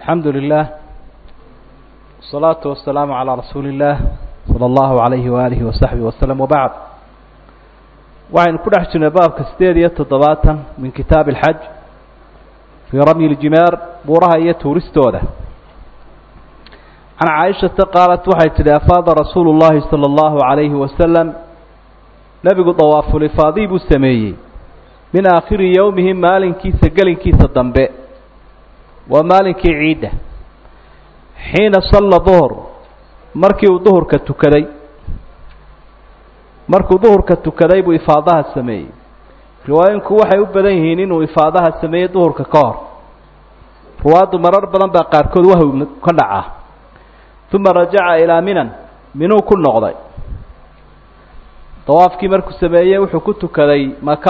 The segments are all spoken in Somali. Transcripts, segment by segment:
alxamdu lilah wasalaatu wasalaamu calaa rasuuli illaah sala allahu alayhi waaalihi wasaxbihi waslem wabacd waxaynu ku dhex jirnay baabka sideed iyo toddobaatan min kitaabi alxaj fii ramyi ljimaar buuraha iyo tuuristooda can caaishata qaalat waxay tidhi afaada rasuulu llahi sala allahu alayhi wasalam nebigu dawaafulifaadii buu sameeyey min aakhiri yowmihi maalinkiisa gelinkiisa dambe waa maalinkii ciidda xiina salla duhur markii uu duhurka tukaday markuu duhurka tukaday buu ifaadaha sameeyey riwaayinku waxay u badan yihiin inuu ifaadaha sameeyey duhurka ka hor ruwaaddu marar badan baa qaarkood wahw ka dhacaa uma rajaca ilaa minan minuu ku noqday dawaafkii markuu sameeyey wuxuu ku tukaday maka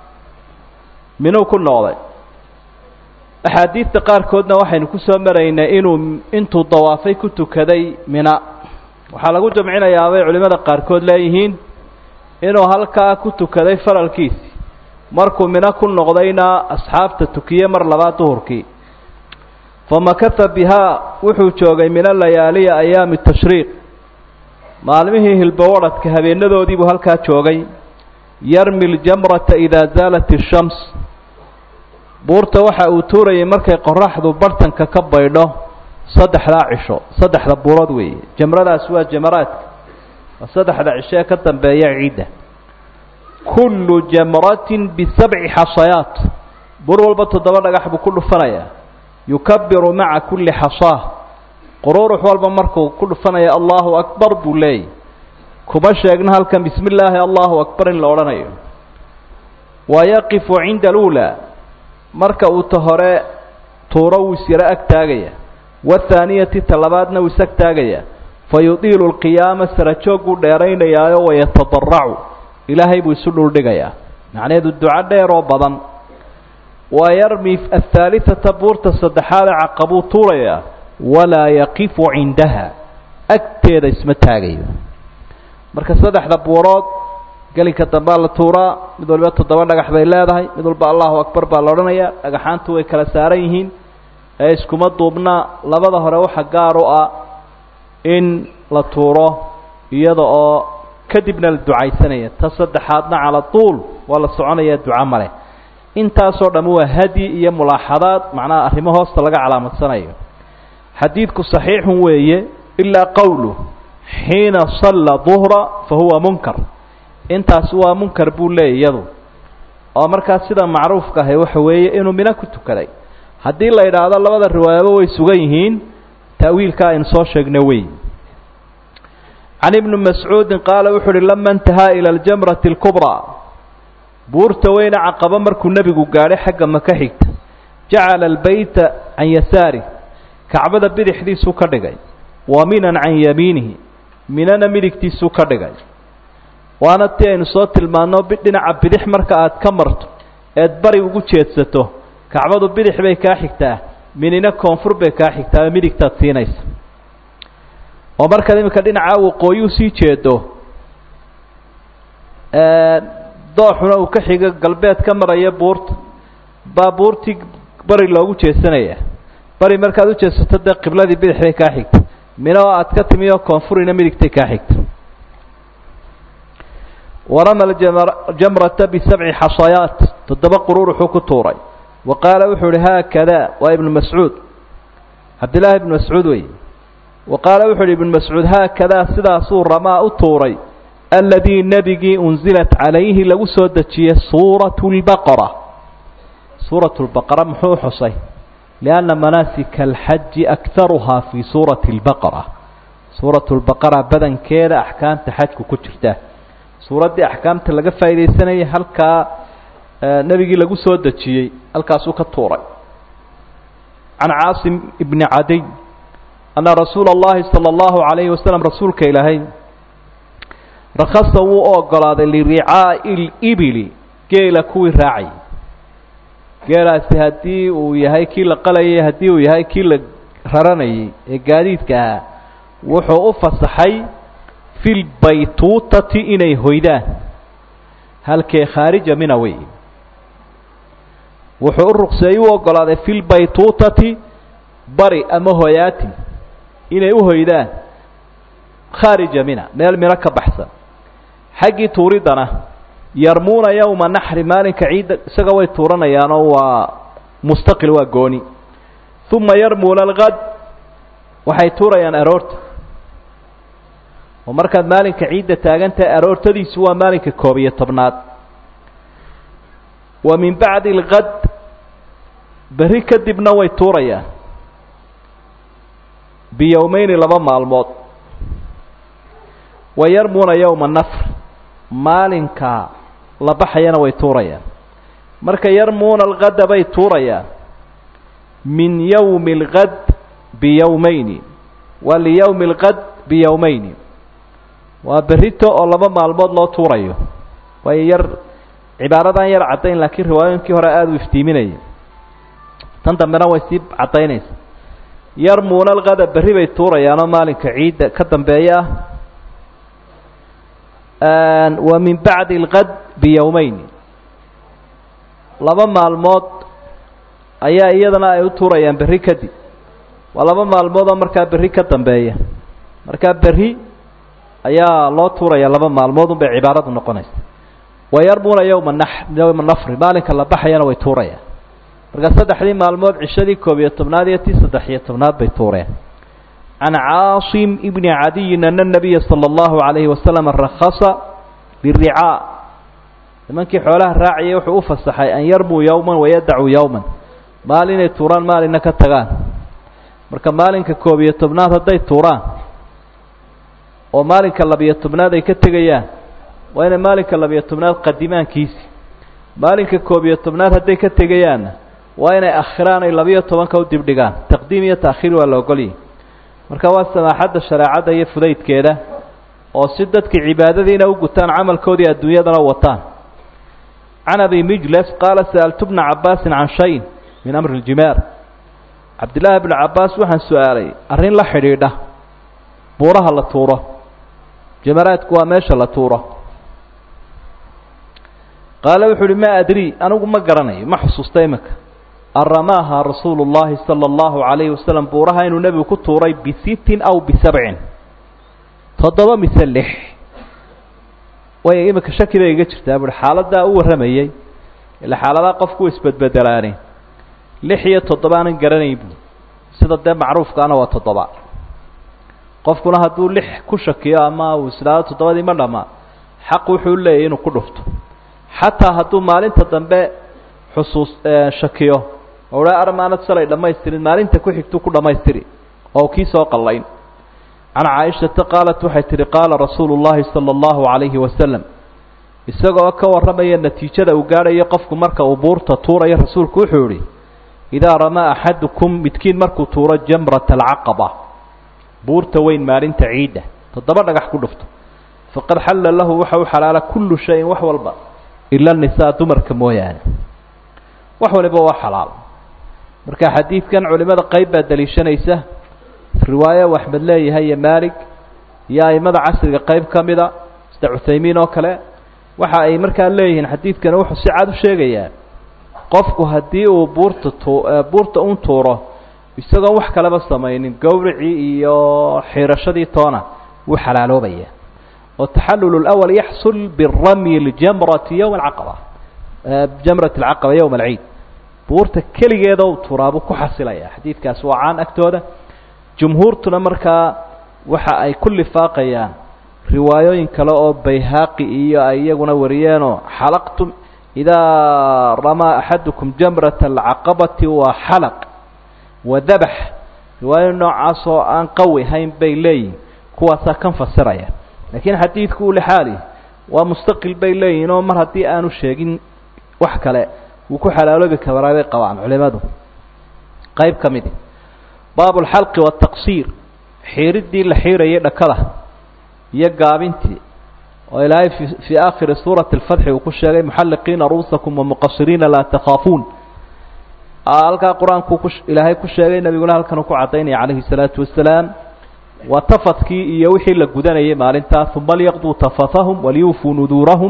minuu ku noqday axaadiidta qaarkoodna waxaynu ku soo maraynay inuu intuu dawaafay ku tukaday mina waxaa lagu jamcinayaa bay culimmada qaarkood leeyihiin inuu halkaa ku tukaday faralkiisi markuu mino ku noqdayna asxaabta tukiye mar labaad duhurkii famakata bihaa wuxuu joogay min alayaaliya ayaami tashriiq maalmihii hilbowadhadka habeenadoodii buu halkaa joogay yarmi ljamrata idaa zaalat ishams buurta waxa uu tuurayay markay qoraxdu bartanka ka baydho saddexdaa cisho saddexda buurood weeye jamradaas waa jamaraadka waa saddexda cisho ee ka dambeeya ciidda kullu jamratin bisabci xasayaat buur walba toddoba dhagax buu ku dhufanayaa yukabiru maca kulli xasaah quruurux walba markuu ku dhufanaya allahu akbar buu leeyay kuma sheegna halkan bismi illaahi allahu akbar in la odhanayo wa yaqifu cinda aluulaa marka uu ta hore tuuro wuu isyaro ag taagaya wathaaniyati ta labaadna wuu isag taagaya fa yudiilu lqiyaama sarajoogguu dheeraynayaayo wayatadaracu ilaahay buu isu dhuldhigayaa macnaheedu duco dheer oo badan wa yarmi athaalithata buurta saddexaade caqabuu tuurayaa walaa yaqifu cindaha agteeda isma taagayo marka saddexda buurood gelinka dambea la tuuraa mid waliba toddoba dhagax bay leedahay mid walba allahu akbar baa la odhanayaa dhagaxaantu way kala saaran yihiin ee iskuma duubna labada hore waxa gaar u ah in la tuuro iyada oo kadibna la ducaysanaya ta saddexaadna cala tuul waa la soconaya duco male intaasoo dhamm waa hadyi iyo mulaaxadaad macnaha arrimo hoosta laga calaamadsanayo xadiidku saxiixun weeye ilaa qowlu xiina salla duhra fa huwa munkar intaas waa munkar buu leeyay iyadu oo markaas sida macruufka ahay waxa weeye inuu mino ku tukaday haddii la idhaahdo labada riwaayaba way sugan yihiin ta'wiilka aynu soo sheegna wey can ibni mascuudin qaala wuxu uhi lama intahaa ila aljamrati alkubraa buurta weyne caqabo markuu nebigu gaadhay xagga maka xigta jacala albeyta can yasaarih kacbada bidixdiisuu ka dhigay wa minan can yamiinihi minana midigtiisuu ka dhigay waana ti aynu soo tilmaanno dhinaca bidix marka aad ka marto eed bari ugu jeedsato kacbadu bidix bay kaa xigtaa minina koonfur bay kaa xigtaa midigtaad siinaysa oo markaad iminka dhinaca waqooyi usii jeedo dooxuna uu ka xigo galbeed ka maraya buurta baa buurtii bari loogu jeesanaya bari markaad u jeedsato dee qibladii bidix bay kaa xigta mina oo aad ka timi oo koonfurina midigtay kaa xigta warama jamrata bisabci xasayaat toddoba quruur wuxuu ku tuuray wa qaala wuxuu uhi haakada waa ibnu mascuud cabdillaahi ibnu mascuud wey wa qaala wuxu uhi ibnu mascuud haakadaa sidaasuu ramaa u tuuray aladii nebigii unzilat calayhi lagu soo dejiyey suuratu lbaqara suuratu lbaqara muxuu xusay lianna manaasika alxaji akharuhaa fii suurati lbaqara suuratu lbaqara badankeeda axkaamta xajku ku jirta suuraddii axkaamta laga faaidaysanayay halkaa nebigii lagu soo dejiyey halkaasuu ka tuuray can caasim ibni cadiy anna rasuula اllahi salى اllahu alayhi wasalam rasuulka ilaahay rakhasa wuu u ogolaaday liricaa'i libili geela kuwii raacayay geelaasi haddii uu yahay kii la qalayay haddii uu yahay kii la raranayay ee gaadiidka ahaa wuxuu u fasaxay fi lbaytuutati inay hoydaan halkee khaarija mina wey wuxuu u ruqseeyey u ogolaaday fi lbaytuutati bari ama hoyaatin inay u hoydaan khaarija mina meel mino ka baxsan xaggii tuuriddana yarmuuna yowma naxri maalinka ciidda isaga way tuuranayaanoo waa mustaqil waa gooni uma yarmuuna alkad waxay tuurayaan aroorta oo markaad maalinka ciidda taagantahay aroortadiisu waa maalinka koob iyo tobnaad wa min bacdi alkad berri kadibna way tuurayaan biyowmeyni laba maalmood wa yarmuuna yowma nafr maalinka la baxayana way tuurayaan marka yarmuuna alkada bay tuurayaan min yowmi alkad biyowmeyni waa liyowmi alkad biyowmeyni waa berrito oo laba maalmood loo tuurayo waayo yar cibaaradan yar caddayn laakiin riwaayooyinkii hore aada u iftiiminaya tan dambena way sii caddaynaysa yarmuuna alkada berri bay tuurayaanoo maalinka ciidda ka dambeeya ah wa min bacdi alkad biyowmeyni laba maalmood ayaa iyadana ay u tuurayaan berri kadib waa laba maalmood oo markaa berri ka dambeeya markaa berri ayaa loo tuuraya laba maalmood un bay cibaaradu noqonaysa wa yarmuuna yowma nax yowma nafri maalinka la baxayana way tuurayaan marka saddexdii maalmood cishadii koob iyo tobnaad iyo tii saddex iyo tobnaad bay tuureen can caasim ibni cadiyin ana nabiya sala allahu calayhi wasalam rakhasa liricaa nimankii xoolaha raaciyay wuxuu u fasaxay an yarmuu yowman wayadacuu yowman maal inay tuuraan maalina ka tagaan marka maalinka koob iyo tobnaad hadday tuuraan oo maalinka labiyo tobnaad ay ka tegayaan waa inay maalinka labiyo tobnaad qadimaankiisi maalinka koob iyo tobnaad hadday ka tegayaanna waa inay akhiraan ay labiyo tobanka u dibdhigaan taqdiim iyo taakhiir waa la ogolyahy marka waa samaaxadda shareecadda iyo fudaydkeeda oo si dadkii cibaadadiina u gutaan camalkoodii adduunyadana wataan can abi mijles qaala sa'altu bna cabbaasin can shayin min amri ljimaar cabdillaahi bnu cabbaas waxaan su-aalay arrin la xidhiidha buuraha la tuuro jamaraadku waa meesha la tuuro qaala wuxuu uhi maa adrii anigu ma garanayo ma xusuusta iminka aramaaha rasuulu llahi sala allahu calayhi wasalam buuraha inuu nebigu ku tuuray bisittin aw bisabcin toddoba mise lix way iminka shaki bay iga jirtaa buuhi xaaladdaa u warramayey ila xaaladaha qofku u isbedbedelaani lix iyo toddoba aanan garanayn buui sida dee macruufkaana waa toddoba qofkuna hadduu lix ku shakiyo ama uu isdhaado toddobadii ma dhammaa xaq wuxuu leeyahy inuu ku dhufto xataa hadduu maalinta dambe xusuus shakiyo oo dha armaanad shalay dhammaystirin maalinta ku xigtuu ku dhammaystiri oo kii soo qallayn can caaishata qaalat waxay tihi qaala rasuulu llahi sala allahu calayhi wasalam isagoo ka warramaya natiijada uu gaadhayo qofku marka uu buurta tuurayo rasuulku wuxuu yihi idaa ramaa axadukum midkiin markuu tuuro jamrata alcaqaba buurta weyn maalinta ciidda toddoba dhagax ku dhufto faqad xalla lahu waxa u xalaala kullu shayin wax walba ila nisaa dumarka mooyaane wax waliba waa xalaal marka xadiidkan culimada qayb baa daliishanaysa riwaayo u axmed leeyahay iyo maalig iyo aimada casriga qayb ka mida sida cuthaymiin oo kale waxa ay markaa leeyihiin xadiidkani wuxuu si cad u sheegayaa qofku haddii uu buurta tu buurta un tuuro isagoon wax kaleba samaynin gowricii iyo xiirashadii toona wuu xalaaloobaya oo taxallul اlأwl yaxsul biramyi ljamrati yowma alcaqaba jamrat alcaqaba yowma alciid buurta keligeeda u tuuraabuu ku xasilaya xadiidkaasi waa caan agtooda jumhuurtuna markaa waxa ay ku lifaaqayaan riwaayooyin kale oo bayhaaqi iyo ay iyaguna wariyeenoo xalaqtum idaa ramaa axadukum jamrata alcaqabati waa xalaq wa dabax riwaayo noocaas oo aan qawi hayn bay leeyihin kuwaasaa kan fasiraya laakiin xadiidku uu lixaali waa mustaqil bay leeyihin oo mar haddii aanu sheegin wax kale wuu ku xalaaloobi karaa bay qabaan culimadu qayb ka midi baabu alxalqi waataqsiir xiiriddii la xiirayay dhakada iyo gaabintii oo ilaahay fi fii aakhiri suurati alfatxi uu ku sheegay muxalliqiina ru'usakum wamuqasiriina laa takhaafuun halkaa qur-aanku ku ilaahay ku sheegay nebiguna halkan uu ku caddaynaya calayhi salaatu wasalaam waa tafadkii iyo wixii la gudanayay maalintaas uma lyaqduu tafatahum waliyuufuu nuduurahum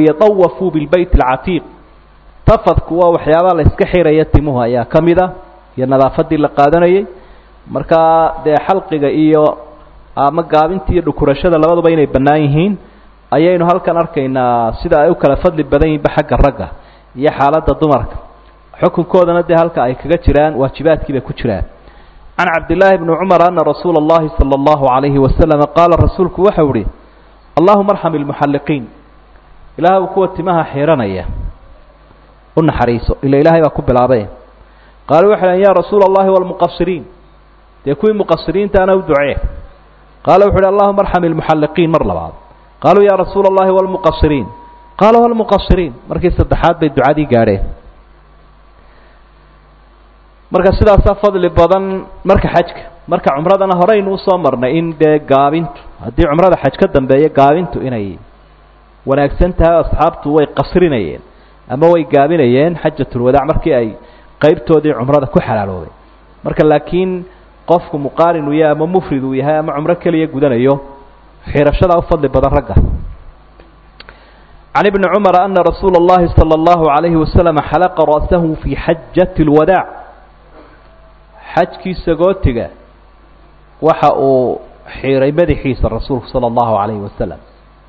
waliyatawafuu bilbeyt alcatiiq tafadku waa waxyaabaha la iska xiraya timuhu ayaa ka mid a iyo nadaafaddii la qaadanayay markaa dee xalqiga iyo ama gaabinta iyo dhukurashada labaduba inay bannaan yihiin ayaynu halkan arkaynaa sida ay u kala fadli badan yihinba xagga ragga iyo xaaladda dumarka xukunkoodana dee halka ay kaga jiraan waajibaadkii bay ku jiraan can cabdillaahi bni cumar ana rasuula اllahi salى اllahu عalayhi wasalama qaala rasuulku waxau ihi allahuma arxam ilmuxalliqiin ilaahw kuwa timaha xiranaya u naxariiso ila ilaahay baa ku bilaabay qaaluu waxay dhahn ya rasuula allahi walmuqasiriin dee kuwii muqasiriintaana u ducee qaala wuxu uhi allahuma arxam ilmuxalliqiin mar labaad qaaluu ya rasuula allahi walmuqasiriin qaala walmuqasiriin markii saddexaad bay ducadii gaadheen marka sidaasaa fadli badan marka xajka marka cumradana horeynu usoo marnay in dee gaabintu haddii cumrada xaj ka dambeeya gaabintu inay wanaagsan tahay asxaabtu way qasrinayeen ama way gaabinayeen xajatulwadaac markii ay qeybtoodii cumrada ku xalaaloobay marka laakiin qofku muqaarin uu yahay ama mufrid uu yahay ama cumro keliya gudanayo xirashadaa u fadli badan ragga can ibni cumara ana rasuula اllahi salى اllahu عalayhi wasalam xalaqa ra'sahu fi xajati اlwadaac xajkii sagootiga waxa uu xiiray madaxiisa rasuulku salى اllahu عalayhi wasalam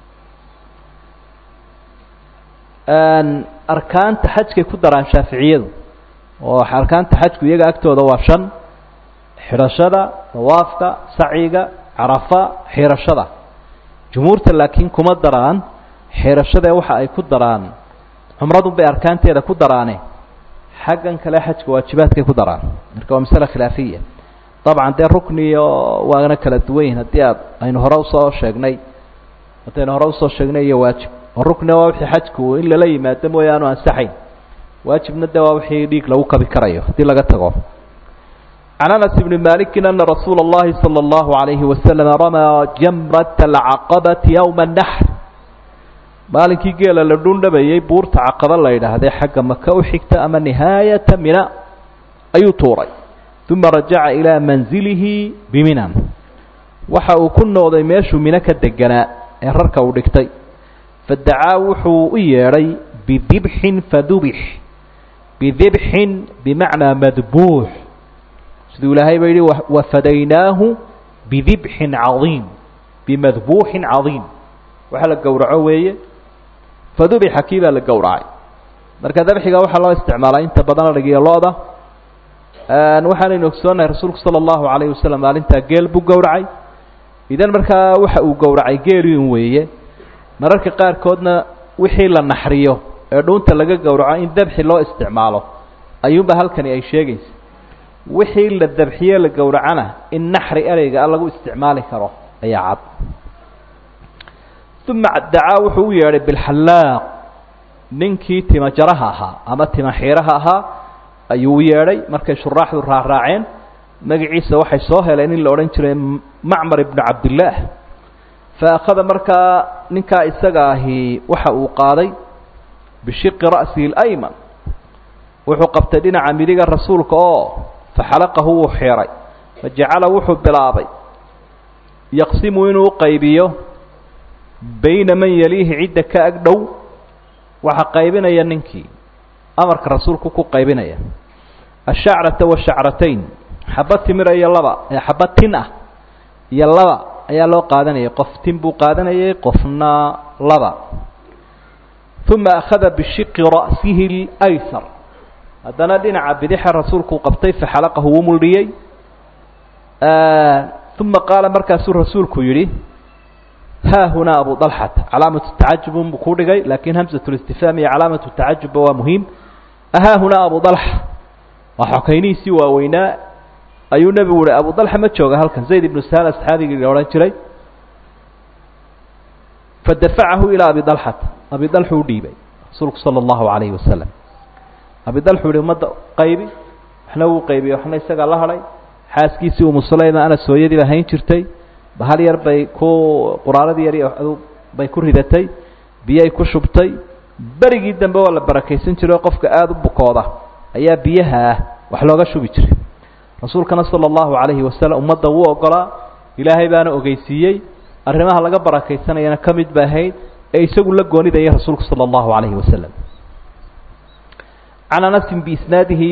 arkaanta xajkay ku daraan shaaficiyadu oo arkaanta xajku iyaga agtooda waa shan xidhashada dawaafka sacyiga carafa xirashada jumhuurta laakiin kuma daraan xirashadae waxa ay ku daraan cumradun bay arkaanteeda ku daraane xaggan kale xajka waajibaadkay ku daraan marka waa masale khilaafiya dabcan dee rukniyo waana kala duwan yihin haddii aad aynu hore usoo sheegnay haddaynu hore usoo sheegnay iyo waajib oo rukniga waa wixii xajku in lala yimaado mooya aanu ansaxayn waajibna de waa wixii dhiig lagu kabi karayo haddii laga tago can anas bni maliki ana rasuula اllahi salى اllahu عalayhi wasalam ramaa jamrata alcaqabati ywma اnaxr maalinkii geela la dhundhabayey buurta caqaba la yidhaahday xagga maka u xigta ama nihaayata mina ayuu tuuray uma rajaca ilaa manzilihi biminan waxa uu ku noqday meeshuu mino ka deganaa ee rarka uu dhigtay fadacaa wuxuu u yeedhay bidibxin fadubix bidibxin bimacnaa madbuux siduu ilaahay ba yidhi wafadaynaahu bidibxin cadiim bimadbuuxin cadiim waxa la gowraco weeye fadubixa kii baa la gowracay marka dabxiga waxaa loo isticmaalaa inta badan adhigiyo lo-da waxaanaynu ogsoonahay rasuulku sala allahu calayhi wasalam maalintaa geel buu gowracay idan markaa waxa uu gowracay geeliin weeye mararka qaarkoodna wixii la naxriyo ee dhuunta laga gowraco in dabxi loo isticmaalo ayuunba halkani ay sheegaysa wixii la dabxiye la gowracana in naxri ereyga a lagu isticmaali karo ayaa cad uma dacaa wuxuu u yeedhay bilxallaaq ninkii tima jaraha ahaa ama tima xiiraha ahaa ayuu u yeedhay markay shuraaxdu raaraaceen magaciisa waxay soo heleen in la odhan jiray macmar ibnu cabdillaah fa akhada markaa ninkaa isaga ahi waxa uu qaaday bishiqi ra'sihi اlayman wuxuu qabtay dhinaca midiga rasuulka oo faxalaqahu wuu xiiray fajacala wuxuu bilaabay yaqsimu inuu uqaybiyo bayna man yaliihi cidda ka ag dhow waxaa qaybinaya ninkii amarka rasuulku ku qaybinaya ashacrata washacratayn xaba timira iyo laba xaba tin ah iyo laba ayaa loo qaadanayay qof tin buu qaadanayay qofna laba uma akhada bishiqi ra'sihi اlaysar haddana dhinaca bidixa rasuulku qabtay faxalaqahu wuu muldhiyey uma qaala markaasuu rasuulku yidhi ha hunaa abu dalxata calaamatu tacajub unbuu ku dhigay lakin hamsat listifhaam iyo calaamatu tacajubba waa muhiim ahaa hunaa abu dalxa waa xokaynihiisii waaweynaa ayuu nebigu uhi abu dalxa ma jooga halkan zayd ibnu sahal asxaabigii la odhan jiray fadafacahu ilaa abi dalxata abi dalxu u dhiibay rasuulku sala allahu calayhi wasalam abi dalxu yihi ummadda qaybi waxna wuu qaybiyey waxna isagaa la hadhay xaaskiisii umu sulayma anas hooyadiiba hayn jirtay bahal yar bay ku quraaradii yar bay ku ridatay biyay ku shubtay berigii dambe waa la barakaysan jiray oo qofka aada u bukooda ayaa biyaha ah wax looga shubi jiray rasuulkana sala allahu calayhi wasalam ummadda wuu ogolaa ilaahay baana ogeysiiyey arrimaha laga barakaysanayana ka mid ba ahayd ee isagu la goonidayay rasuulku sala allahu calayhi wasalam can anasin biisnaadihi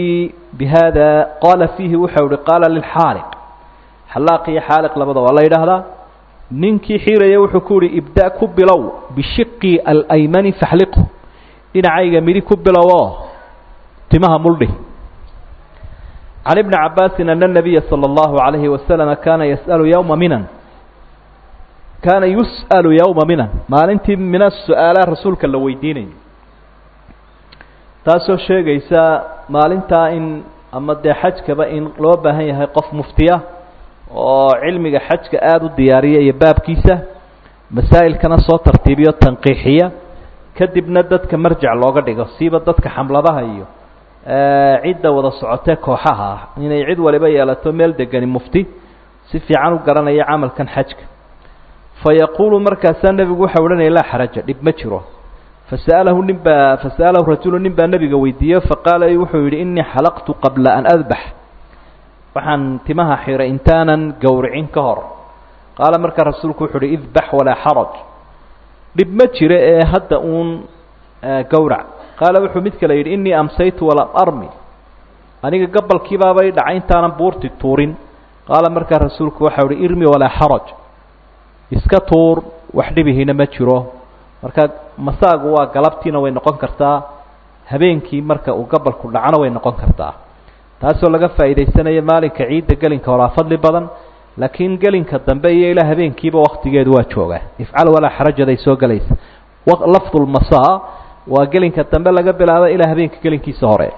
bihada qaala fiihi wuxuu ihi qaala lilxaaliq xalaaq iyo xaaliq labada waa la yidhaahdaa ninkii xiiraya wuxuu ku yihi ibda ku bilow bishiqi alaymani faxliqhu dhinacayga midi ku bilowoo timaha muldhi can ibni cabaasin ana nabiya sala allahu alayhi wasalama kaana yas'alu yowma minan kaana yus'alu yowma minan maalintii mina su-aalaha rasuulka la weydiinayo taasoo sheegaysa maalintaa in ama dee xajkaba in loo baahan yahay qof muftiya oo cilmiga xajka aada u diyaariya iyo baabkiisa masaa'ilkana soo tartiibiyo tanqiixiya kadibna dadka marjac looga dhigo siiba dadka xamladaha iyo cidda wada socotee kooxaha ah inay cid waliba yeelato meel degani mufti si fiican u garanaya camalkan xajka fa yaquulu markaasaa nebigu waxau odhanaya laa xaraja dhib ma jiro fasa'alahu nin baa fasa'alahu rajulu nin baa nebiga weydiiye faqaala wuxuu yidhi innii xalaqtu qabla an adbax waxaan timaha xiray intaanan gowricin ka hor qaala markaa rasuulku wuxu uhi idbax walaa xaraj dhib ma jiro ee hadda uun gowrac qaala wuxuu mid kale yidhi innii amsaytu walam armi aniga gabalkiibaabay dhacay intaanan buurti tuurin qaala markaa rasuulku waxau ihi irmi walaa xaraj iska tuur wax dhibihina ma jiro marka masaagu waa galabtiina way noqon kartaa habeenkii marka uu gabalku dhacona way noqon kartaa taasoo laga faa'iidaysanayo maalinka ciidda gelinka horaa fadli badan laakiin gelinka dambe iyo ilaa habeenkiiba waktigeedu waa jooga ifcal walaa xarajaday soo gelaysa lafdulmasaa waa gelinka dambe laga bilaabo ilaa habeenka gelinkiisa hore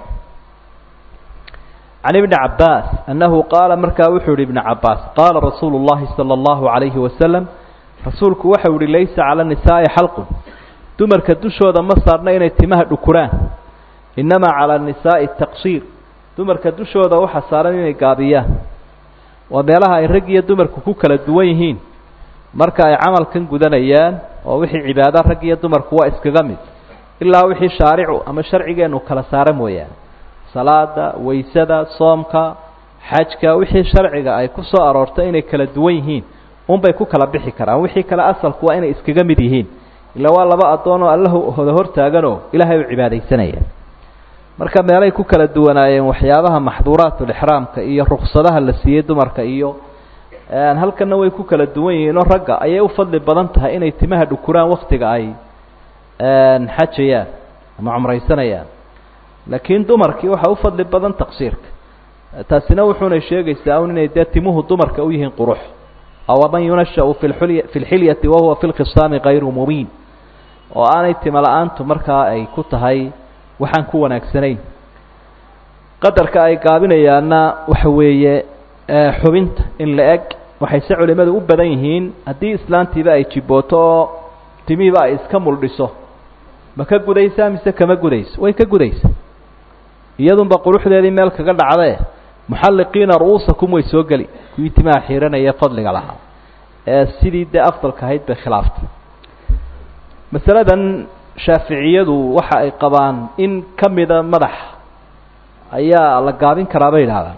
can ibni cabaas annahu qaala markaa wuxuu yihi ibni cabaas qaala rasuulu llahi sala allahu calayhi wasalam rasuulku waxau yihi laysa cala nisaa'i xalqun dumarka dushooda ma saarna inay timaha dhukuraan innamaa cala nisaa'i taqsiir dumarka dushooda waxa saaran inay gaabiyaan waa meelaha ay rag iyo dumarku ku kala duwan yihiin marka ay camalkan gudanayaan oo wixii cibaado rag iyo dumarku waa iskaga mid ilaa wixii shaaricu ama sharcigeenu kala saara mooyaane salaada waysada soomka xajka wixii sharciga ay ku soo aroortay inay kala duwan yihiin unbay ku kala bixi karaan wixii kale asalku waa inay iskaga mid yihiin ilaa waa laba addoon oo alla hoda hortaaganoo ilaahay u cibaadaysanayaan marka meelay ku kala duwanaayeen waxyaabaha maxduuraatulixraamka iyo ruksadaha la siiyey dumarka iyo halkanna way ku kala duwan yihiinoo ragga ayay u fadli badan tahay inay timaha dhukuraan waktiga ay xajayaan ama cumraysanayaan laakiin dumarkii waxaa u fadli badan taqsiirka taasina wuxuunay sheegaysaa un inay dee timuhu dumarka u yihiin qurux awaman yunashau fi lxulya fi lxilyati wahuwa fi lkhisaami kayru mubiin oo aanay timo la-aantu markaa ay ku tahay waxaan ku wanaagsanayn qadarka ay gaabinayaanna waxa weeye xubinta in la eg waxayse culimadu u badan yihiin haddii islaantiiba ay jibooto oo timihiiba ay iska muldhiso ma ka gudaysaa mise kama gudayso way ka gudaysa iyadunba quruxdeedii meel kaga dhacdee muxalliqiina ru'uusakum way soo geli kuwii timaha xiiranaya fadliga lahaa ee sidii dee afdalka ahayd bay khilaaftay masaladan shaaficiyadu waxa ay qabaan in ka mida madax ayaa la gaabin karaa bay yidhahdaan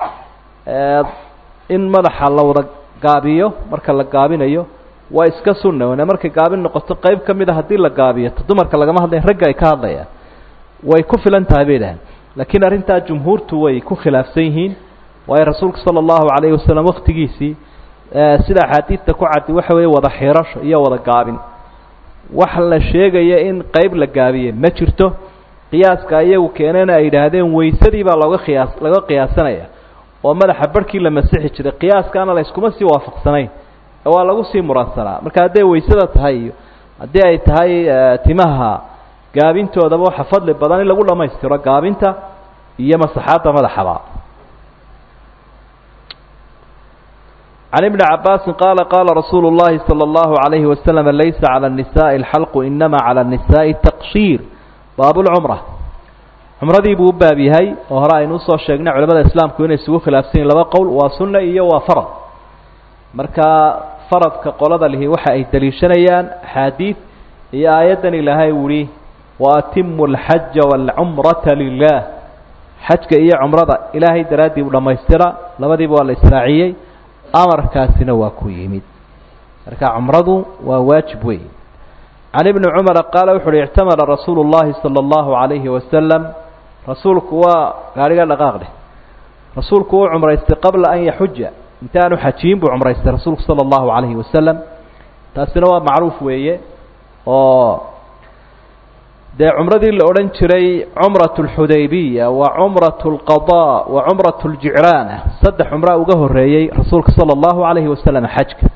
in madaxa la wada gaabiyo marka la gaabinayo waa iska sunna wane markay gaabin noqoto qayb ka mid a haddii la gaabiyo ta dumarka lagama hadlaya ragga ay ka hadlayaan way ku filan tahay bay yidhahdeen laakiin arrintaa jumhuurtu way ku khilaafsan yihiin waayo rasuulku sala allahu calayhi wasalam waktigiisii sida axaadiidta ku caddi waxa weeye wada xirasho iyo wada gaabin wax la sheegaya in qayb la gaabiye ma jirto qiyaaska iyagu keenena ay yidhaahdeen waysadii baa looga qiyaas laga qiyaasanaya oo madaxa barhkii la masixi jiray qiyaaskaana la yskuma sii waafaqsanayn ee waa lagu sii muransanaa marka hadday waysada tahay iyo haddii ay tahay timaha gaabintoodaba waxa fadli badan in lagu dhammaystiro gaabinta iyo masaxaadda madaxaba can ibni cabaasin qaala qaala rasuulu llahi salى اllahu عalayhi waslama laysa calى الnisaءi اlxalqu inama calى الnisaءi taqshiir baab lcumra cumradii buu u baab yahay oo hore aynu usoo sheegnay culamada islaamku inay isugu khilaafsan yihin laba qowl waa sunna iyo waa farad marka faradka qolada lihi waxa ay daliishanayaan axaadiid iyo aayaddan ilaahay uhi waatimu alxaja waalcumrata lilah xajka iyo cumrada ilaahay daraaddii u dhammaystira labadiiba waa la israaciyey amarkaasina waa ku yimid marka cumradu waa waajib wey can ibni cumara qaala wuxu uhi ictamara rasuulu llahi sala allahu calayhi wasalam rasuulku waa gaadhiga dhaqaaq dheh rasuulku uu cumraystay qabla an yaxuja intaanu xajiyin buu cumraystay rasuulku sala allahu calayhi wasalam taasina waa macruuf weeye oo dee cumradii la odhan jiray cumrat alxudaybiya wa cumrat alqadaa wa cumrat aljicraana saddex cumraa uga horreeyey rasuulka sala allahu calayhi wasalam xajka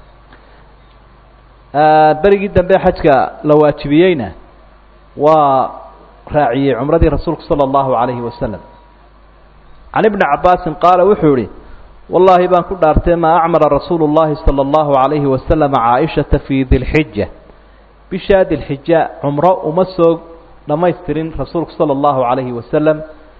berigii dambe xajka la waajibiyeyna waa raaciyey cumradii rasuulku sala allahu calayhi wasalam can ibni cabaasin qaala wuxuu yihi wallaahi baan ku dhaartay maa acmara rasuulu llahi sala allahu calayhi wasalam caaishata fii dilxija bishaa dilxija cumro uma soo dhamaystirin rasuulku sala allahu calayhi wasalam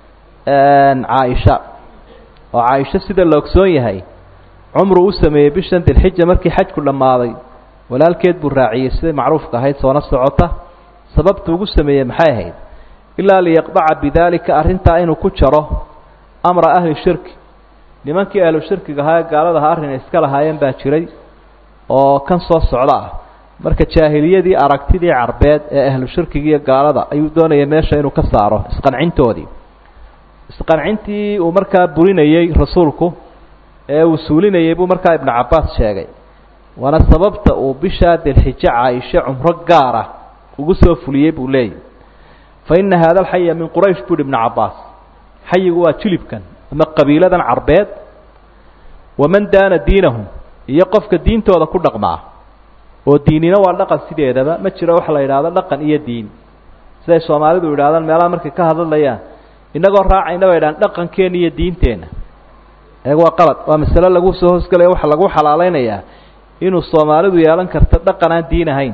caaisha oo caaisho sida la ogsoon yahay cumru u sameeyey bishan dilxija markii xajku dhammaaday walaalkeed buu raaciyey siday macruufka ahayd soona socota sababtu ugu sameeyey maxay ahayd ilaa liyaqdaca bidaalika arrintaa inuu ku jaro amra ahli shirki nimankii ahlu shirkiga ahaa ee gaaladaha arrin ay iska lahaayeen baa jiray oo kan soo socda ah marka jaahiliyadii aragtidii carbeed ee ahlu shirkiga iyo gaalada ayuu doonaya meesha inuu ka saaro isqancintoodii isqancintii uu markaa burinayey rasuulku ee uu suulinayey buu markaa ibnu cabbaas sheegay waana sababta uu bishaa dilxijo caaisho cumro gaara ugu soo fuliyey buu leeyahy fa ina haada alxaya min quraysh buuhi ibnu cabbaas xayigu waa jilibkan ama qabiiladan carbeed waman daana diinahum iyo qofka diintooda ku dhaqmaa oo diinina waa dhaqan sideedaba ma jiro waxa la yidhahdo dhaqan iyo diin siday soomaalidu yidhahdaan meelaha markay ka hadlayaan innagoo raacayna bay idhahaan dhaqankeenna iyo diinteenna eeg waa qalad waa masale lagu soo hoosgelaya waxa lagu xalaalaynayaa inuu soomaalidu yeelan karto dhaqan aan diin ahayn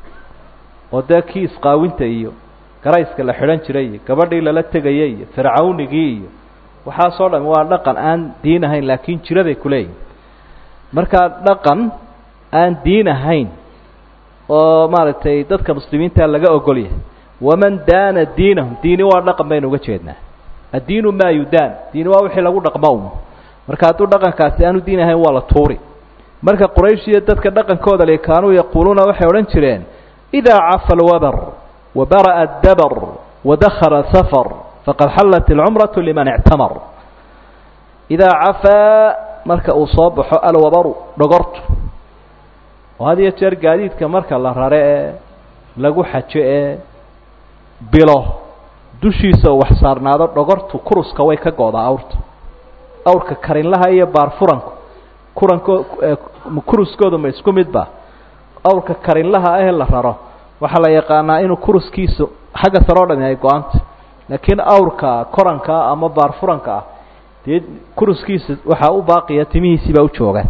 oo dee kii isqaawinta iyo garayska la xidhan jiray iyo gabadhii lala tegayay iyo fircawnigii iyo waxaasoo dham waa dhaqan aan diin ahayn laakiin jiraday kuleeyihin markaa dhaqan aan diin ahayn oo maaragtay dadka muslimiinta laga ogol yahay waman daana diinahum diini waa dhaqan baynu uga jeednaa addiinu maa yudaan diini waa wixii lagu dhaqmo un marka hadduu dhaqankaasi aanu diin ahayn waa la tuuri marka quraysh iyo dadka dhaqankooda le kaanuu yaquuluuna waxay odhan jireen idaa cafa alwabar wabara'a addabar wadakhala safar faqad xallat alcumratu liman ictamar idaa cafaa marka uu soo baxo alwabaru dhogortu oo had iyo jeer gaadiidka marka la rare ee lagu xajo ee bilo dushiisa oo wax saarnaado dhogortu kuruska way ka go'daa awrta awrka karinlaha iyo baarfuranku kuranko kuruskoodu ma isku midba awrka karinlaha ahee la raro waxaa la yaqaanaa inuu kuruskiisu xagga sare o dhami ay go-anta laakiin awrka koranka ama baarfuranka ah dee kuruskiisa waxaa u baaqiya timihiisii baa u jooga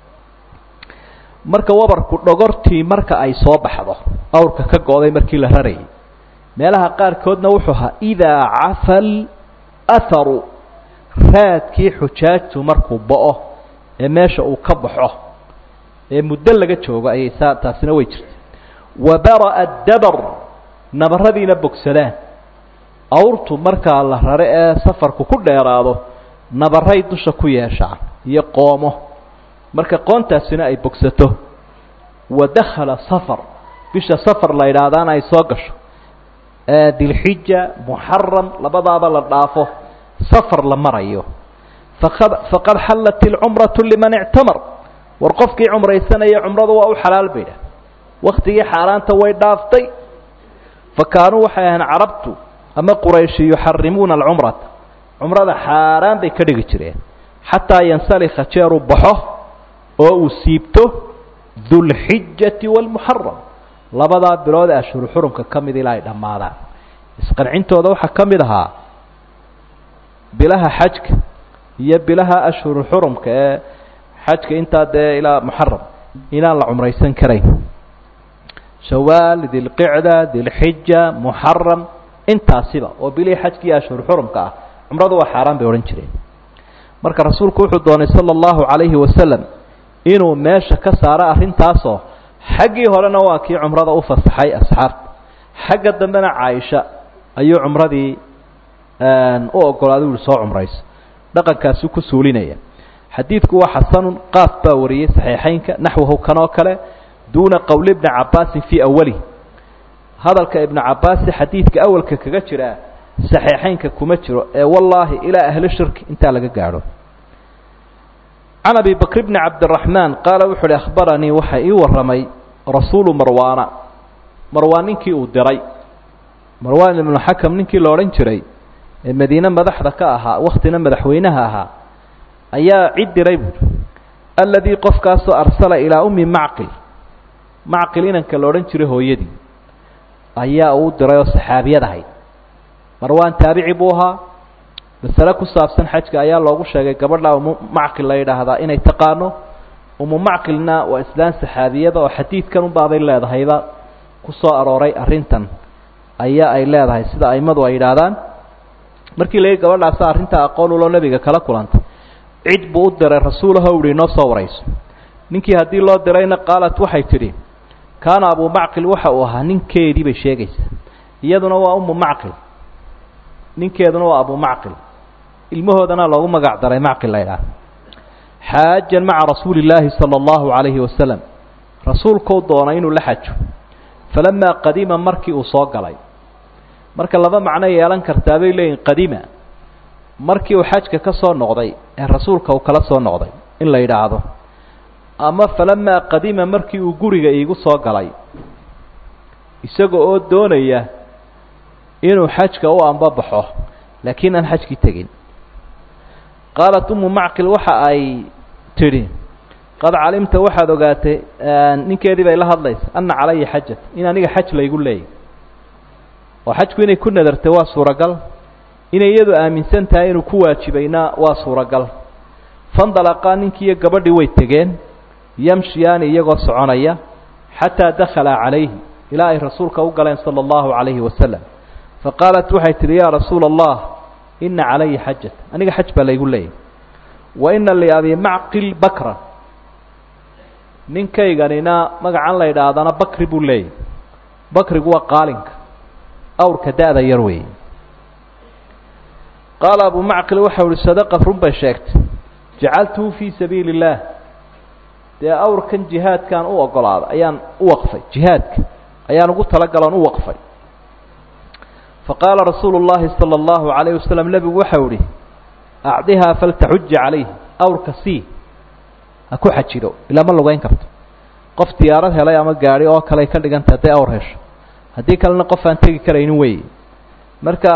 marka wabarku dhogortii marka ay soo baxdo awrka ka go-day markii la rarayay meelaha qaarkoodna wuxuu ahaa idaa cafal atharu raadkii xujaajtu markuu bo-o ee meesha uu ka baxo ee muddo laga joogo ayay saa taasina way jirtay wabara'a dabar nabaradiina bogsadaan awrtu markaa la rare ee safarku ku dheeraado nabaray dusha ku yeeshaan iyo qoomo marka qoontaasina ay bogsato wadakhala safar bisha safar la yidhaahdaana ay soo gasho dilxija muxaram labadaaba la dhaafo safar la marayo faqad xallat ilcumratu liman ictamar war qofkii cumraysanaya cumradu waa u xalaal baydha waktigii xaaraanta way dhaaftay fa kaanuu waxay ahayn carabtu ama qurayshi yuxarimuuna alcumrata cumrada xaaraan bay ka dhigi jireen xataa yansalikha jeeruu baxo oo uu siibto dulxijati waalmuxaram labadaa bilood ee ashhuru xurumka ka mid ilaa ay dhammaadaan isqancintooda waxaa ka mid ahaa bilaha xajka iyo bilaha ashhuru xurumka ee xajka intaa dee ilaa muxaram inaan la cumraysan karayn shawaal dilqicda dilxija muxaram intaasiba oo bilihii xajka iyo ashhuru xurumka ah cumradu waa xaaraan bay odhan jireen marka rasuulku wuxuu doonay sala allahu calayhi wasalam inuu meesha ka saaro arrintaasoo xaggii horena waa kii cumrada u fasaxay asxaabta xagga dambena caaisha ayuu cumradii u ogolaaday uhi soo cumrayso dhaqankaasi ku suulinaya xadiidku waa xasanun qaaf baa wariyey saxiixeynka naxwahu kanoo kale duuna qowli ibni cabaasin fii awalih hadalka ibnu cabaasi xadiidka awalka kaga jiraa saxiixeynka kuma jiro ee wallaahi ilaa ahli shirki intaa laga gaadho can abi bakr bni cabdiraxmaan qaala wuxu uhi akhbaranii waxa ii warramay rasuulu marwaana marwaan ninkii uu diray marwaan ibnu xakam ninkii la odhan jiray ee madiine madaxda ka ahaa wakhtina madaxweynaha ahaa ayaa cid diray buuri alladii qofkaasoo arsala ilaa ummi macqil macqil inanka la odhan jiray hooyadii ayaa uu diray oo saxaabiyad ahayd marwaan taabici buu ahaa masale ku saabsan xajka ayaa loogu sheegay gabadha umu macqil la yidhaahdaa inay taqaano umu macqilna waa islaan saxaabiyada oo xadiidkan unbaabay leedahayba ku soo arooray arrintan ayaa ay leedahay sida aimadu ay yidhaahdaan markii la yidhi gabadhaasa arrintaa aqoon uloo nebiga kala kulantay cid buu u diray rasuulaho uhi inoo soo warayso ninkii haddii loo dirayna qaalat waxay tidhi kaana abu macqil waxa uu ahaa ninkeedii bay sheegaysaa iyaduna waa umu macqil ninkeeduna waa abu macqil ilmahoodana loogu magac daray macqil la ydhaah xaajan maca rasuuli illaahi sala allahu calayhi wasalam rasuulkuu doonay inuu la xajo falamaa qadima markii uu soo galay marka laba macno yeelan kartaa bay leeyihin qadima markii uu xajka ka soo noqday ee rasuulka uu kala soo noqday in la yidhaahdo ama falamaa qadima markii uu guriga iigu soo galay isaga oo doonaya inuu xajka u ambabaxo laakiin aan xajkii tegin qaalat umu macqil waxa ay tidhi qad calimta waxaad ogaatay ninkeedii bay la hadlaysa ana calaya xajat in aniga xaj laygu leeyay oo xajku inay ku nadartay waa suuragal inay iyadu aaminsan tahay inuu ku waajibayna waa suuragal fandalaqaa ninkiiyo gabadhii way tegeen yamshiyaani iyagoo soconaya xataa dakhala calayhi ilaa ay rasuulka u galeen sala allahu calayhi wasalam faqaalat waxay tidhi yaa rasuula allah ina calaya xajat aniga xaj baa laygu leeyay wa ina liabi macqil bakran ninkayganina magacan la yidhaahdana bakri buu leeyay bakrigu waa qaalinka awrka da-da yar weeye qaala abu macqil waxau ihi sadaqa run bay sheegtay jacaltuhu fii sabiili illaah dee awrkan jihaadkaan u ogolaaday ayaan u waqfay jihaadka ayaan ugu talagaloon u waqfay faqaala rasuulu llahi sala allahu calayh wasalam nebigu waxau ihi acdihaa faltaxuja calayh awrka sii ha ku xajido ilaa ma lugeyn karto qof diyaarad helay ama gaadhi oo kale ka dhiganta hadday awr hesho haddii kalena qof aan tegi karaynin weeye marka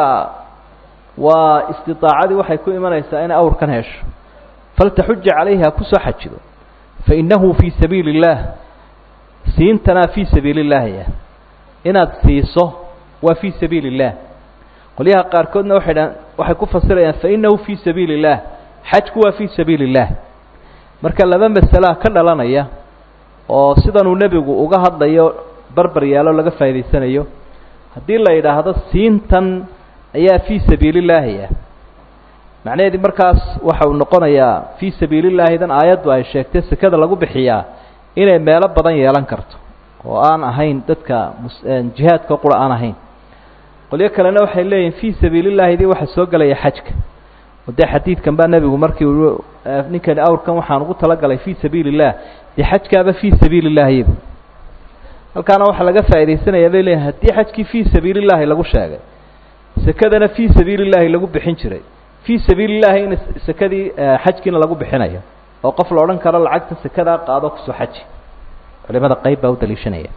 waa istidaacadii waxay ku imanaysaa inay awrkan hesho faltaxuja calayhi ha kusoo xajido fainahu fii sabiili اllaah siintanaa fii sabiili اllaahya inaad siiso waa fii sabiili اllah qolyaha qaarkoodna waxay dhahan waxay ku fasirayaan fainahu fii sabiili اllah xajku waa fii sabiili اllah marka laba masalaha ka dhalanaya oo sidanuu nebigu uga hadlayo barbar yaalo laga faa'idaysanayo haddii la yidhaahdo siintan ayaa fii sabiili llaahiya macnaheedii markaas waxa uu noqonayaa fii sabiili llaahidan aayaddu ay sheegtay sekada lagu bixiyaa inay meelo badan yeelan karto oo aan ahayn dadka jihaadka qura aan ahayn qolyo kalena waxay leeyihin fii sabiili llaahidii waxaa soo gelaya xajka oo dee xadiidkan baa nebigu markii uu ninkani awrkan waxaan ugu talagalay fii sabiili illah dee xajkaaba fii sabiili llaahibu halkaana waxaa laga faa'idaysanayaa bay leeyihin haddii xajkii fii sabiili llaahi lagu sheegay sekadana fii sabiili llaahi lagu bixin jiray fii sabiili llahi in sekadii xajkiina lagu bixinayo oo qof la odhan karo lacagta sekadaa qaado kusoo xaji culimada qayb baa u daliishanaya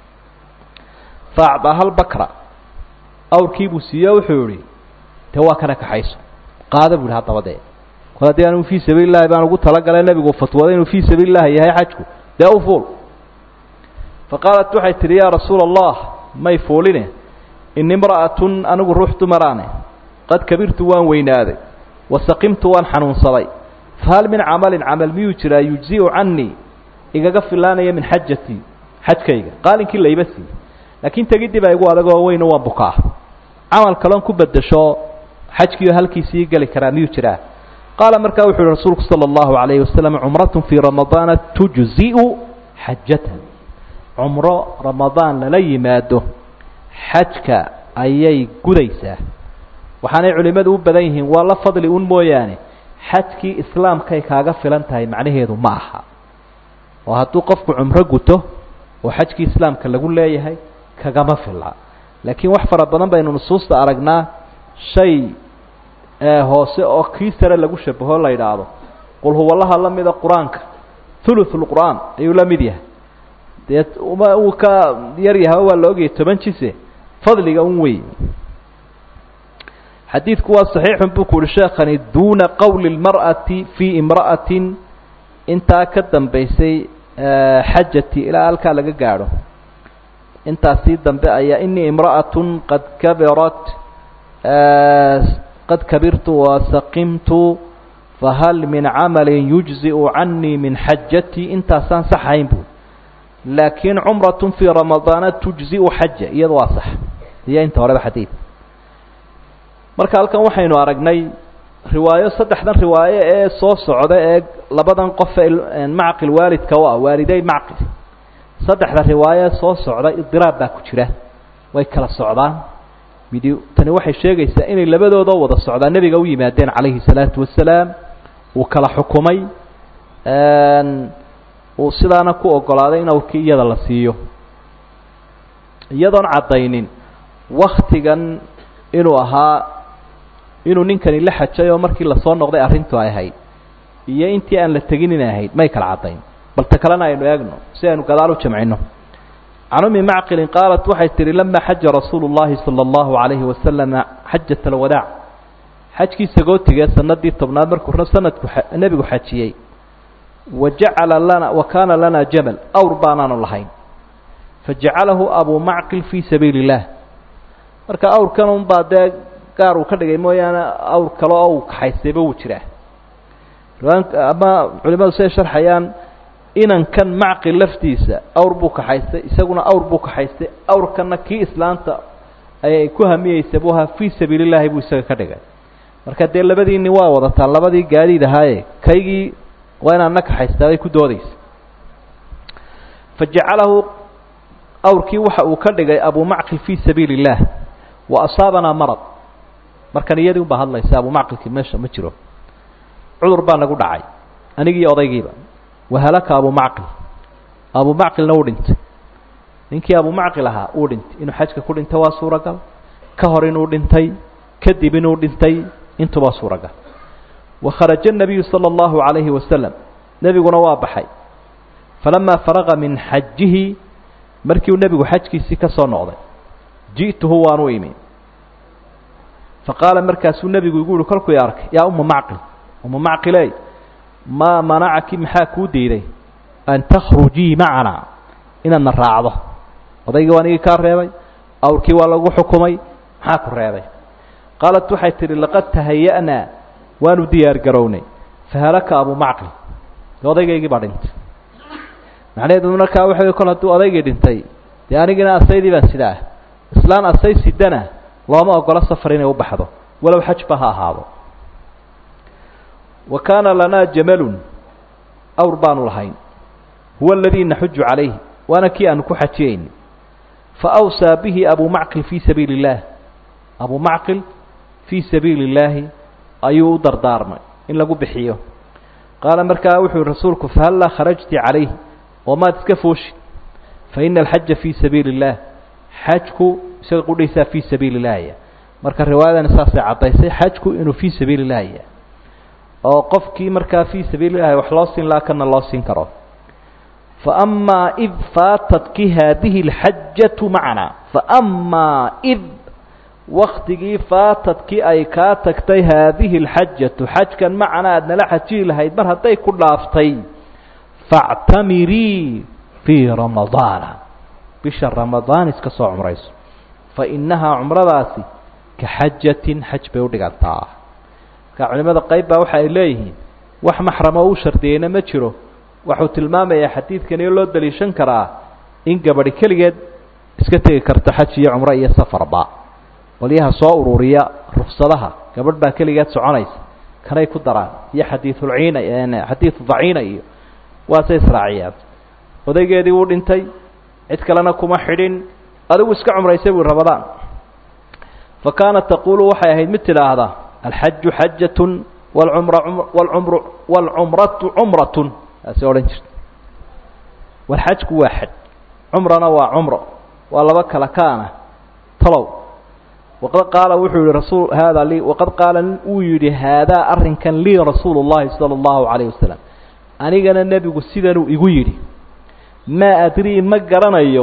fa acdaaha lbakra awrkiibuu siiyo wuxuu yihi dee waa kana kaxayso qaada bu yihi haddaba dee kol haddii anigu fii sabiili llahi baan ugu talagalay nebigu fatwooday inuu fii sabiili llahi yahay xajku dee u fuul fa qaalat waxay tidhi yaa rasuula allah may fuuline ini imra'atun anigu ruux dumaraane qad kabirtu waan weynaaday wasaqimtu waan xanuunsaday fahal min camalin camal miyuu jiraa yujzi'u canii igaga filaanaya min xajatii xajkayga qaalinkii layba sii laakiin tegidii baa igu adagoo weyno waan bukaa camal kaloon ku bedasho xajkiioo halkiisii geli karaa miyuu jiraa qaala markaa wuxu uhi rasuulku sala allahu calayhi wasalam cumratun fii ramadaana tujzi'u xajatan cumro ramadaan lala yimaado xajka ayay gudaysaa waxaanay culimmadu u badan yihiin waa la fadli un mooyaane xajkii islaamkay kaaga filan tahay macnaheedu ma aha oo hadduu qofku cumro guto oo xajkii islaamka lagu leeyahay kagama fila laakiin wax fara badan baynu nusuusta aragnaa shay hoose oo kii sare lagu shabaho la yidhaahdo qul huwallaha la mida qur-aanka thuluthulqur'aan ayuu la mid yahay dee uma uu ka yar yahay waa la ogayay toban jise fadliga un wey xadiidku waa saxiixun buu ku uhi sheekhani duuna qowli اlmar'ati fii imra'atin intaa ka dambaysay xajati ilaa halkaa laga gaadho intaasii dambe ayaa inii imra'atun qad kabirat qad kabirtu wasaqimtu fahal min camalin yujzi'u canii min xajatii intaasaan sax ahayn buui laakiin cumratun fii ramadaana tujzi'u xaja iyada waa sax iyo inta horeba xadiid marka halkan waxaynu aragnay riwaayo saddexdan riwaayo ee soo socda ee labadan qof ee macqil waalidka u ah waaliday macqil saddexda riwaayo ee soo socda idiraab baa ku jira way kala socdaan midi tani waxay sheegaysaa inay labadoodoo wada socdaa nebiga u yimaadeen calayhi salaatu wasalaam uu kala xukumay uu sidaana ku ogolaaday in awrkii iyada la siiyo iyadoon caddaynin waktigan inuu ahaa inuu ninkani la xajay oo markii lasoo noqday arrintu ay ahayd iyo intii aan la tegin inay ahayd may kala caddayn bal ta kalena aynu eegno si aynu gadaal u jamcino can umi macqilin qaalat waxay tihi lama xaja rasuulu llahi sala allahu calayhi wasalama xajat alwadaac xajkii sagootigee sanadii tobnaad markuu sanadku nebigu xajiyey wa jacala lana wa kaana lana jamal awr baanaanu lahayn fajacalahu abuu macqil fii sabiili illah marka awrkan unbaa dee gaar uu ka dhigay mooyaane awr kale oo uu kaxaystayba wuu jiraa ama culimadu siay sharxayaan inankan macqil laftiisa awr buu kaxaystay isaguna awr buu kaxaystay awrkanna kii islaanta ayay ku hamiyeysa buu ahaa fii sabiili llahi buu isaga ka dhigay marka dee labadii nin waa wadataa labadii gaadiid ahaaye kaygii waa inaan na kaxaystaa bay ku doodaysa fa jacalahu awrkii waxa uu ka dhigay abuu macqil fii sabiili illah wa asaabanaa marad markan iyadii unbaa hadlaysa abuu macqilkii meesha ma jiro cudur baa nagu dhacay anigii odaygiiba wahalaka abuu macqil abuu macqilna uu dhintay ninkii abuu macqil ahaa uu dhintay inuu xajka ku dhintay waa suuragal ka hor inuu dhintay kadib inuu dhintay intubaa suuragal wakharaja الnabiyu salى اllahu عalayhi wasalam nebiguna waa baxay falamaa faraqa min xajihi markii uu nebigu xajkiisii ka soo noqday ji'tuhu waan u imi faqaala markaasuu nebigu igu uhi kolkuu i arkay yaa uma macqil uma macqiley maa manacaki maxaa kuu diiday an takhrujii macanaa inaadna raacdo odaygii waa nigii kaa reebay awrkii waa lagu xukumay maxaa ku reebay qaalat waxay tidhi laqad tahaya'naa waanu diyaar garownay fahalaka abuu macqil odaygaygii baa dhintay macnaheedu markaa waxa kol hadduu odaygii dhintay dee anigina asaydii baan sidaa islaan asay sidana looma ogolo safar inay u baxdo walow xajba ha ahaado wa kaana lanaa jamalun awr baanu lahayn huwa aladii naxuju calayhi waana kii aanu ku xajiyeyni fa awsaa bihi abuu macqil fii sabiili اllaah abuu macqil fii sabiili اllaahi ayuu u dardaarmay in lagu bixiyo qaala markaa wuxuu rasuulku fahallaa kharajti calayh oo maad iska fooshi fa ina alxaja fii sabiili اllah xajku isaga qudhaysaa fii sabiili اllahi marka riwaayadani saasay caddaysay xajku inuu fii sabiili اllahi yahay oo qofkii markaa fii sabiili llahi wax loo siin laha kana loo siin karo faamaa id faatatki haadihi اlxajatu macana faamaa id waktigii faatadkii ay kaa tagtay haadihi اlxajatu xajkan macana aad nala xajiyi lahayd mar hadday ku dhaaftay faاctamirii fii ramadaana bisha ramadaan iska soo cumrayso fainahaa cumradaasi ka xajatin xaj bay udhigantaa marka culimada qayb baa waxa ay leeyihiin wax maxramo u shardiyeyna ma jiro wuxuu tilmaamayaa xadiidkani loo daliishan karaa in gabadhi keligeed iska tegi karto xaj iyo cumro iyo safarba qolyaha soo ururiya ruksadaha gabadh baa keligeed soconaysa kanay ku daraan iyo xadiiulciina xadiidu daciina iyo waasay israaciyaan odaygeedii wuu dhintay cid kalena kuma xidhin adigu iska cumraysay bui ramadaan fa kaanat taquulu waxay ahayd mid tidhaahda alxaju xajatun walcumra walcumru walcumratu cumratun taasi odhan jirta walxajku waa xaj cumrana waa cumro waa laba kala kaana talow waqad qaala wuxuu yihi rasul haada lii waqad qaala uu yidhi haadaa arrinkan lii rasuulu llahi sala allahu calayh wasalam anigana nebigu sidanuu igu yidhi maa adrii ma garanayo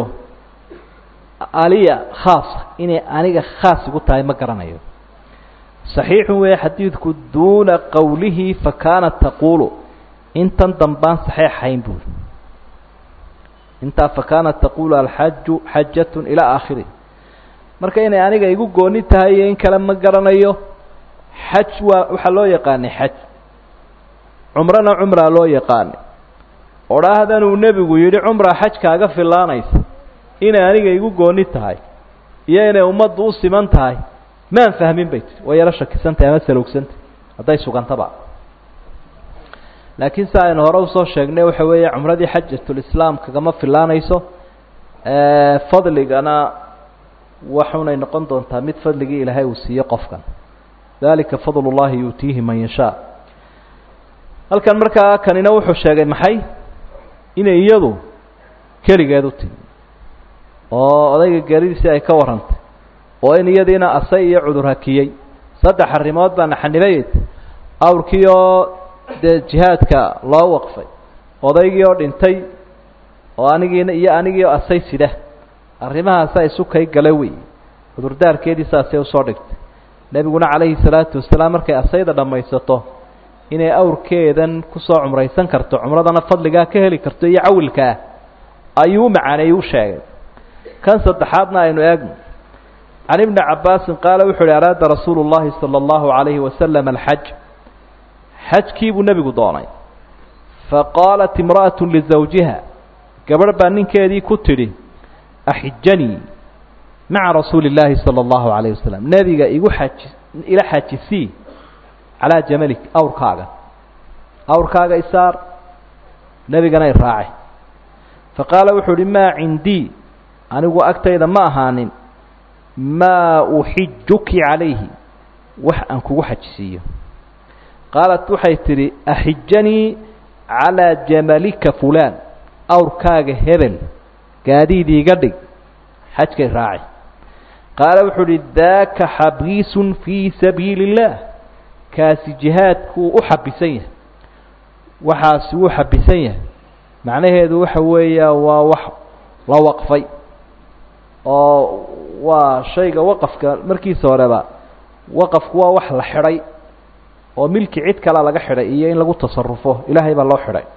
aliya khaasa inay aniga khaas igu tahay ma garanayo saxiixu weeye xadiidku duuna qowlihi fa kaanat taquulu intan dambaan saxeixayn buuri intaa fa kaanat taquulu alxaju xajatun ilaa aakhiri marka inay aniga igu gooni tahay iyo in kale ma garanayo xaj waa waxaa loo yaqaanay xaj cumrona cumraa loo yaqaanay odhaahdan uu nebigu yidhi cumraa xaj kaaga filaanaysa inay aniga igu gooni tahay iyo inay ummaddu u siman tahay maan fahmin bay tiri way yaro shakisantahay ama salowsantahy hadday sugantaba laakiin si aynu hore usoo sheegnay waxa weeye cumradii xajatulislaam kagama filaanayso fadligana waxunay noqon doontaa mid fadligii ilaahay uu siiye qofkan dalika fadl اllahi yuutiihi man yashaa halkan markaa kanina wuxuu sheegay maxay inay iyadu keligeed u timi oo odayga geeridiisii ay ka warrantay oo in iyadiina asay iyo cudur hakiyey saddex arrimood baa naxanibayd awrkii oo dee jihaadka loo waqfay odaygii oo dhintay oo anigiina iyo anigii oo asay sida arrimahaasa isu kay gala wey cudurdaarkeedii saasay usoo dhigtay nebiguna calayhi salaatu wasalaam markay asayda dhammaysato inay awrkeedan kusoo cumraysan karto cumradana fadligaa ka heli karto iyo cawilkaa ayuu u macaaneeyey u sheegay kan saddexaadna aynu eegno can ibni cabaasin qaala wuxu uhi araada rasuulu llahi sala allahu calayhi wasalam alxaj xajkii buu nebigu doonay faqaalat imra'atu lizawjiha gabadh baa ninkeedii ku tidhi axijanii maca rasuuli اllaahi salى اllahu alayh wasalam nebiga igu xaji ila xajisii calaa jamalik awrkaaga awrkaaga isaar nebigana i raacay faqaala wuxuu uhi maa cindii anigu agtayda ma ahaanin maa uxijuki calayhi wax aan kugu xajisiiyo qaalat waxay tidhi axijanii calaa jamalika fulaan awrkaaga hebel gaadiid iiga dhig xajkay raaci qaala wuxuu uhi daaka xabiisun fii sabiili اllah kaasi jihaadkuu u xabisan yahay waxaasi wuu xabisan yahay macnaheedu waxa weeya waa wax la waqfay oo waa shayga waqafka markiisa horeba waqafku waa wax la xidhay oo milki cid kale laga xidhay iyo in lagu tasarufo ilaahay baa loo xidhay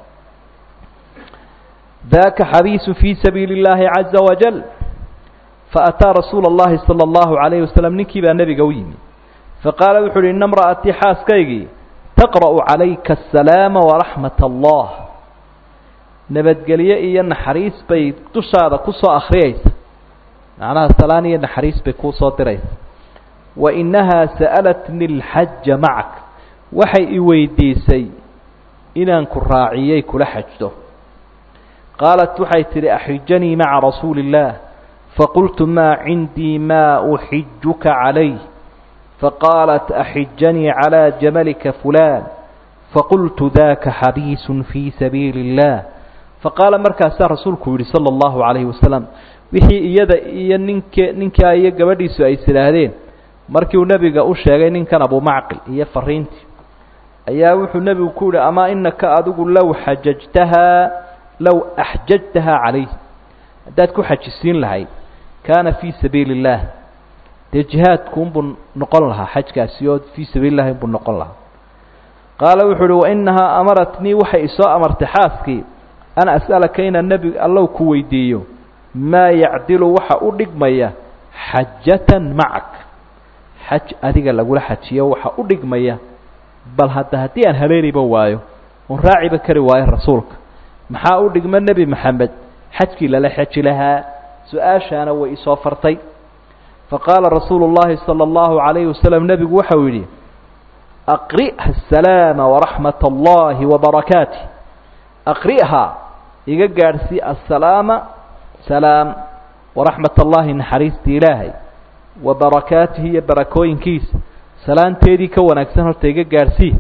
daka xabiisu fii sabiili اllahi caza wajal faataa rasuula اllahi salى اllahu عalayh wasalam ninkii baa nebiga u yimi faqaala wuxu uhi ina mra'atii xaaskaygii taqra'u calayka asalaama waraxmat allah nabadgelye iyo naxariis bay dushaada kusoo akhriyaysa macnaha salaan iyo naxariis bay kuusoo diraysa wa inahaa sa'alatni اlxaja macak waxay i weydiisay inaan ku raaciyey kula xajdo qaalat waxay tidhi axijanii maca rasuuli اllah faqultu maa cindii maa uxijuka calayh faqaalat axijanii calىa jamalika fulaan faqultu daka xabiisun fii sabiili اllah faqaala markaasaa rasuulku yihi salى اllahu عalayhi wasalam wixii iyada iyo ninke ninkaa iyo gabadhiisu ay isidhaahdeen markii uu nebiga u sheegay ninkan abumacqil iyo fariintii ayaa wuxuu nebigu ku yihi amaa inaka adigu low xajajtahaa low axjajtahaa calayh haddaad ku xajisiin lahayd kaana fii sabiili اllaah dee jihaadku unbuu noqon lahaa xajkaasi oo fii sabiili llahi unbuu noqon lahaa qaala wuxuu uhi wainahaa amaratnii waxay isoo amartay xaaskii an as'alaka inaan nebi allow ku weydiiyo maa yacdilu waxa u dhigmaya xajatan macak xaj adiga lagula xajiyo waxa u dhigmaya bal hadda haddii aan haleeniba waayo oon raaciba kari waayo rasuulka maxaa u dhigma nebi maxamed xajkii lala xaji lahaa su-aashaana way isoo fartay faqaala rasuulu اllahi salى اllahu عalayhi wasalam nebigu waxau yidhi aqri'ha asalaama waraxmat اllahi wabarakaatih aqri'ha iga gaadhsii assalaama salaam waraxmat allahi naxariistii ilaahay wa barakaatihi iyo barakooyinkiisa salaanteedii ka wanaagsan horta iga gaadhsii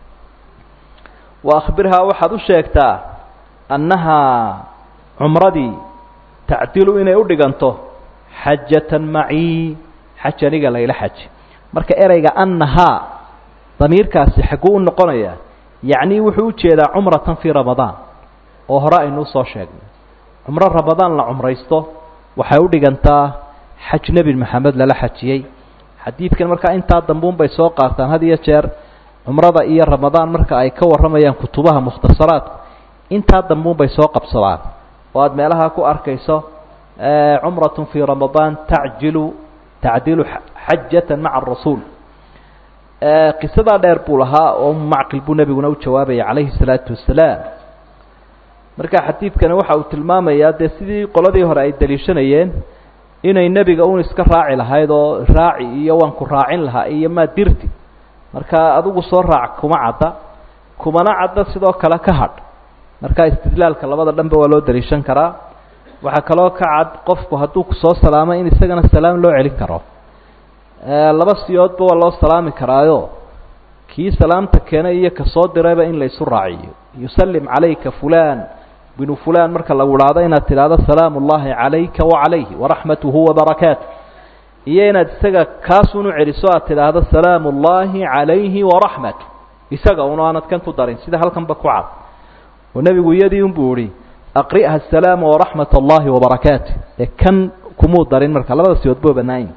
wa akhbirhaa waxaad u sheegtaa annahaa cumradii tacdilu inay u dhiganto xajatan macii xaj aniga layla xaji marka ereyga annahaa damiirkaasi xagguu u noqonayaa yacni wuxuu u jeedaa cumratan fii ramadaan oo hore aynuu soo sheegnay cumro ramadaan la cumraysto waxay u dhigantaa xaj nebi maxamed lala xajiyey xadiidkan markaa intaa dambuun bay soo qaataan had iyo jeer cumrada iyo ramadaan marka ay ka warramayaan kutubaha mukhtasaraadku intaa dambuun bay soo qabsadaan oo aada meelaha ku arkayso cumratun fii ramadaan tacjilu tacdilu xajatan maca arasuul qisadaa dheer buu lahaa oo macqil buu nebiguna u jawaabaya calayhi salaatu wasalaam marka xadiidkani waxa uu tilmaamayaa dee sidii qoladii hore ay daliishanayeen inay nebiga un iska raaci lahayd oo raaci iyo waan ku raacin lahaa iyo maa dirti marka adigu soo raac kuma cadda kumana cadda sidoo kale ka hadh marka istidlaalka labada dhanba waa loo daliishan karaa waxaa kaloo ka cad qofku hadduu kusoo salaamo in isagana salaam loo celin karo laba siyoodba waa loo salaami karaayo kii salaamta keenay iyo kasoo dirayba in la isu raaciyo yusallim calayka fulan binu fulan marka lagu idhaahdo inaad tidhaahdo salaamu ullahi calayka wacalayhi waraxmatuhu wabarakaatu iyo inaad isaga kaasun u celiso aad tidhaahdo salaamu ullahi calayhi waraxmatu isaga un aanad kan ku darin sida halkanba ku cad oo nebigu iyadii unbuu ihi aqri'ha asalaama waraxmat allahi wabarakaatu ee kan kumuu darin marka labada siyoodba wa bannaayin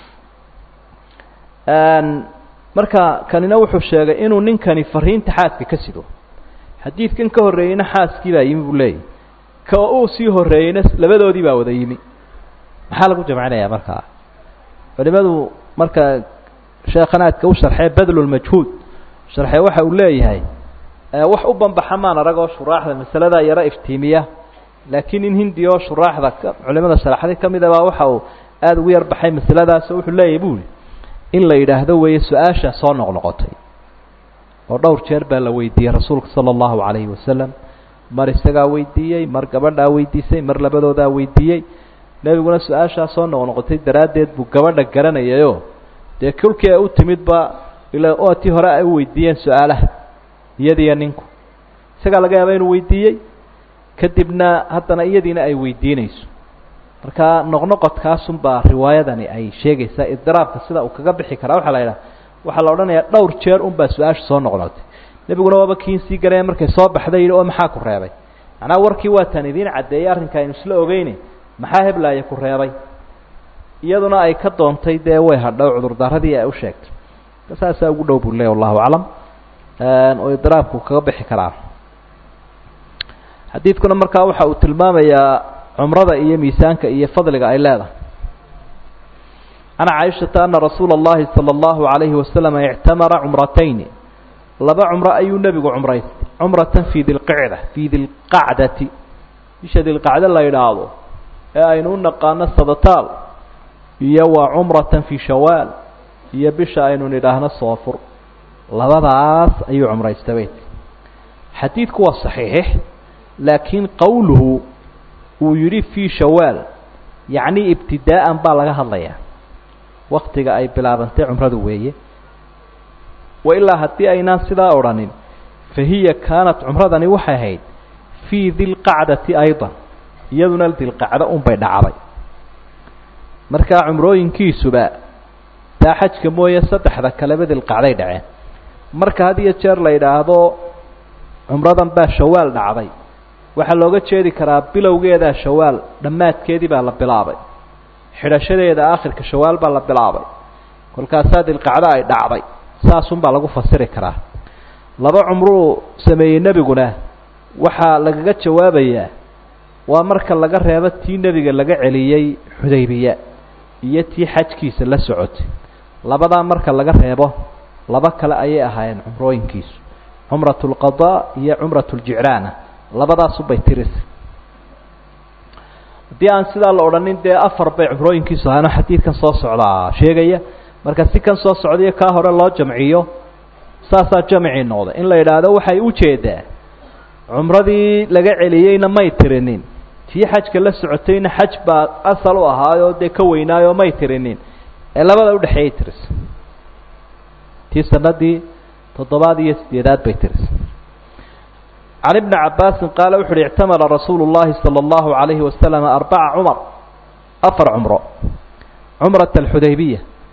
marka kanina wuxuu sheegay inuu ninkani fariinta xaaska ka sido xadiidkan ka horreeyeyna xaaskii baa yimi buu leeyahy ka uu sii horreeyeyna labadoodii baa wada yimi maxaa lagu jamcinayaa markaa culimadu marka sheekhanaadka u sharxee badlulmajhuud sharxee waxa uu leeyahay wax u banbaxa maan arag oo shuraaxda masaladaa yaro iftiimiya laakiin in hindi oo shuraaxda culimada sharaxday ka mida baa waxa uu aada ugu yar baxay masaladaas oo wuxuu leeyahay buli in la yidhaahdo weeye su-aasha soo noqnoqotay oo dhowr jeer baa la weydiiyey rasuulka sala allahu calayhi wasalam mar isagaa weydiiyey mar gabadhaa weydiisay mar labadoodaa weydiiyey nebiguna su-aashaa soo noqnoqotay daraaddeed buu gabadha garanayayoo dee kolkii ay u timidba ila oo tii hore ay u weydiiyeen su-aalaha iyadiiyo ninku isagaa laga yaaba inuu weydiiyey kadibna haddana iyadiina ay weydiinayso marka noqnoqodkaasunbaa riwaayadani ay sheegaysaa idiraabka sida uu kaga bixi karaa waxaa la yidhaha waxaa la odhanayaa dhowr jeer unbaa su-aasha soo noqnoqotay nebiguna waaba kiin sii garaya markay soo baxday yidhi oo maxaa ku reebay macnaha warkii waataan idiin caddeeyey arrinka aynu isla ogeyne maxaa heblaaya ku reebay iyaduna ay ka doontay dee way hadhow cudurdaradii ay u sheegtay saasaa ugu dhow buu leey wallahu aclam oo idiraabku kaga bixi karaa xadiidkuna markaa waxa uu tilmaamayaa cumrada iyo miisaanka iyo fadliga ay leedahay can caaishata ana rasuula اllahi salى اllahu عalayhi wasalam ictamara cumratayni laba cumro ayuu nebigu cumraystay cumratan fii dilqicda fii dilqacdati bisha dilqacdo la yidhaahdo ee aynu u naqaano sadataal iyo waa cumratan fii shawaal iyo bisha aynu nidhaahno soofur labadaas ayuu cumraystay bayt xadiidku waa saxiix laakiin qowluhu uu yidhi fii shawaal yacni ibtidaa'an baa laga hadlayaa waktiga ay bilaabantay cumradu weeye wa ilaa haddii aynaan sidaa odhanin fa hiya kaanat cumradani waxay ahayd fii dilqacdati aydan iyaduna dilqacdo unbay dhacday markaa cumrooyinkiisuba taa xajka mooye saddexda kaleba dilqacday dhaceen marka had iyo jeer la yidhaahdo cumradan baa shawaal dhacday waxaa looga jeedi karaa bilowgeedaa shawaal dhammaadkeedii baa la bilaabay xidhashadeeda aakhirka shawaal baa la bilaabay kolkaasaa dilqacdo ay dhacday saasunbaa lagu fasiri karaa laba cumruu sameeyey nebiguna waxaa lagaga jawaabayaa waa marka laga reebo tii nebiga laga celiyey xudaybiya iyo tii xajkiisa la socotay labadaa marka laga reebo laba kale ayay ahaayeen cumrooyinkiisu cumrat lqadaa iyo cumrat ljicraana labadaasubay tirisa haddii aan sidaa la odhanin dee afar bay cumrooyinkiisu ahaano xadiidkan soo socdaa sheegaya marka si kan soo socdayo kaa hore loo jamciyo saasaa jamcii noqday in la yidhaahdo waxay ujeedaa cumradii laga celiyeyna may tirinin tii xajka la socotayna xaj baa asal u ahaayoo dee ka weynaayoo may tirinin ee labada udhexeeyay tirisa tii sanadii toddobaad iyo sideedaad bay tirisa can ibni cabaasin qaala wuxu uhi ictamara rasuulu llahi salى اllahu عalayhi wasalam arbaca cumar afar cumro cumrat alxudaybiya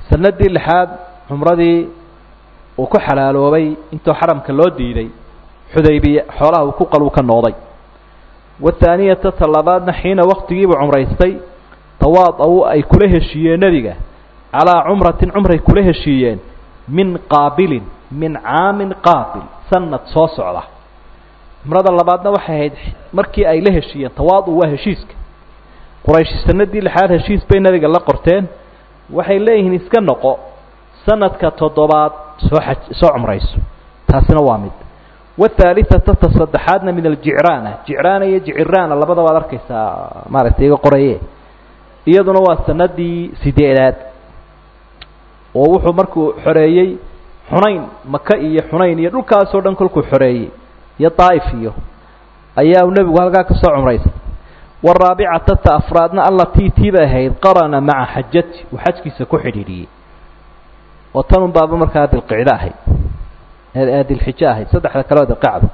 sanadii lixaad cumradii uu ku xalaaloobay intuu xaramka loo diiday xudaybiye xoolaha uu ku qaluu ka nooday wathaaniyata ta labaadna xiina waktigiibuu cumraystay tawaad-aw ay kula heshiiyeen nebiga calaa cumratin cumray kula heshiiyeen min qaabilin min caamin qaabil sanad soo socda cumrada labaadna waxay ahayd markii ay la heshiiyeen tawaadu waa heshiiska qurayshi sanadii lixaad heshiis bay nebiga la qorteen waxay leeyihiin iska noqo sanadka toddobaad soo xaj soo cumrayso taasina waa mid wathaalithata ta saddexaadna min aljicraana jicraana iyo jiciraana labadaba ad arkaysaa maaragtay iga qoraye iyaduna waa sanadii sideedaad oo wuxuu markuu xoreeyey xunayn maka iyo xunayn iyo dhulkaasoo dhan kolkuu xoreeyey iyo daa'if iyo ayaa uu nebigu halkaa ka soo cumraysay waraabicata ta afraadna allatii tii bay ahayd qarana maca xajati uu xajkiisa ku xidhiidhiyey oo tan un baaba markaa dilqicdo ahayd dilxijo ahayd saddexda kaleo dilqacda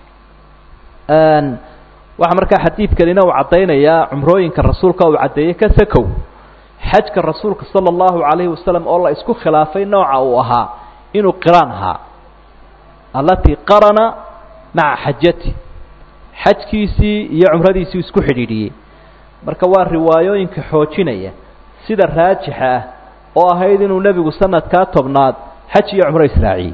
waxaa markaa xadiidkanina uu caddaynayaa cumrooyinka rasuulka uu caddeeyey ka sakow xajka rasuulka sala allahu calayhi wasalam oo la isku khilaafay nooca uu ahaa inuu qiraan ahaa allatii qarana maca xajati xajkiisii iyo cumradiisii isku xidhiidhiyey marka waa riwaayooyinka xoojinaya sida raajixa ah oo ahayd inuu nebigu sanadkaa tobnaad xaj iyo cumro israaciyey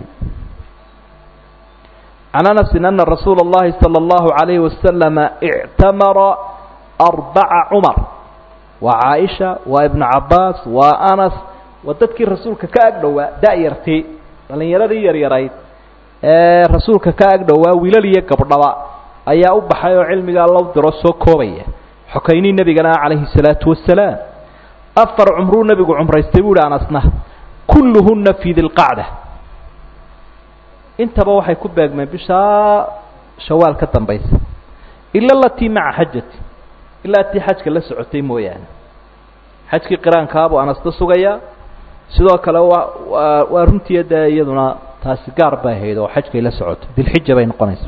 can anasin ana rasuula اllahi salى اllahu عalayhi wasalama ictamara arbaca cumar waa caaisha waa ibnu cabaas waa anas waa dadkii rasuulka ka ag dhowaa da-yartii dhalinyaradii yaryarayd ee rasuulka ka ag dhowaa wiilal iyo gabdhaba ayaa u baxay oo cilmigaa loo diro soo koobaya xokaynii nebigana calayhi الsalaatu wasalaam afar cumruu nebigu cumraystay bu uhi anasna kulluhuna fi dilqacda intaba waxay ku beegmeen bishaa shawaal ka dambaysa ila alatii maca xajati ilaa tii xajka la socotay mooyaane xajkii qiraankaabuu anasta sugayaa sidoo kale waa waa waa runtii dee iyaduna taasi gaar bay ahayd oo xajkay la socoto dilxija bay noqonaysa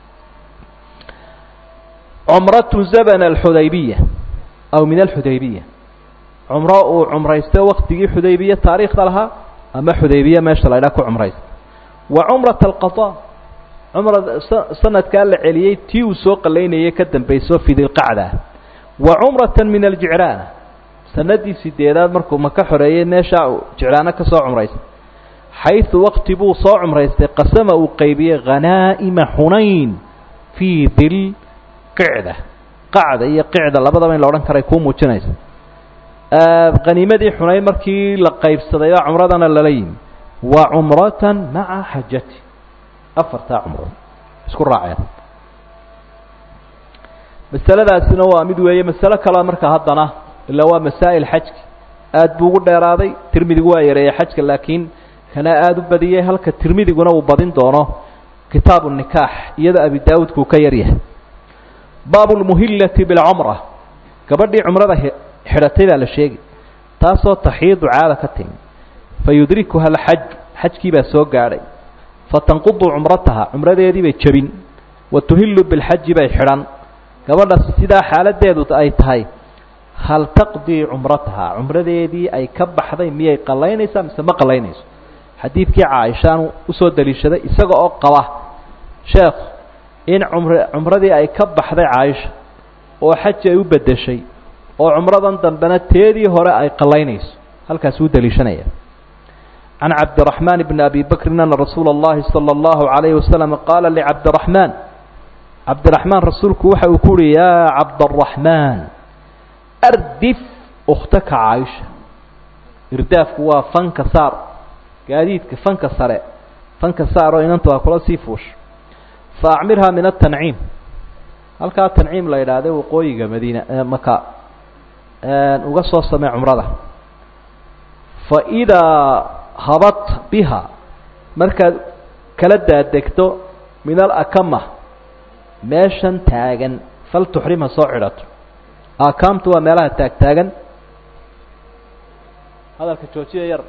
cumratu zabn alxudaybiya aw min alxudaybiya cumro uu cumraysto waktigii xudaybiya taariikhda lahaa ama xudaybiya meesha la ydhaha ku cumraysta wa cumrata alqada cumrada sanadkaa la celiyey tii uu soo qalaynayay ka dambayso fi dilqacda wa cumrata min aljicraana sanadii sideedaad markuu maka xoreeyey meeshaa uu jicraano ka soo cumraystay xayثu wakti buu soo cumraystay qasama uu qaybiyey khanaa'ima xunayn fii dilqicda qacda iyo qicda labadaba in la odhan karay kuu muujinaysa haniimadii xunayn markii la qaybsaday oo cumradana lala yimi wa cumratan maca xajati afartaa cumro isku raaceen masaladaasina waa mid weeye masalo kaleo marka haddana ilaa waa masaa'il xajki aad buu ugu dheeraaday tirmidigu waa yareeyey xajka laakiin kana aada u badiyey halka tirmidiguna uu badin doono kitaabu nikaax iyadoo abi daawuudkuu ka yaryahay baabu lmuhillati bilcumra gabadhii cumrada xidhatay baa la sheegi taasoo taxiidu caada ka timi fayudrikuha alxaj xajkii baa soo gaadhay fatanqudu cumrataha cumradeedii bay jebin wa tuhillu bilxaji bay xidhan gabadha sidaa xaaladeedu ay tahay hal taqdii cumrataha cumradeedii ay ka baxday miyay qalaynaysaa mise ma qalaynayso xadiidkii caaishaanu usoo daliishaday isaga oo qaba sheekhu in cumr cumradii ay ka baxday caaisha oo xaji ay u beddeshay oo cumradan dambena teedii hore ay qalaynayso halkaas uu daliishanaya can cabdiraxmaan bni abi bakrin ana rasuula اllahi salى اllahu عalayhi wasalam qaala licabdiraxmaan cabdiraxmaan rasuulku waxa uu ku uhi yaa cabdaraxmaan ardif ukhtaka caaisha irdaafku waa fanka saar gaadiidka fanka sare fanka saar oo inanta waa kula sii fuusha fa acmirhaa min atanciim halkaa tanciim la yidhaahda waqooyiga madiina maka uga soo samee cumrada fa idaa habat biha markaad kala daadegto min alakama meeshan taagan fal tuxrim ha soo xidhato akaamtu waa meelaha taagtaagan hadalka joojiya yar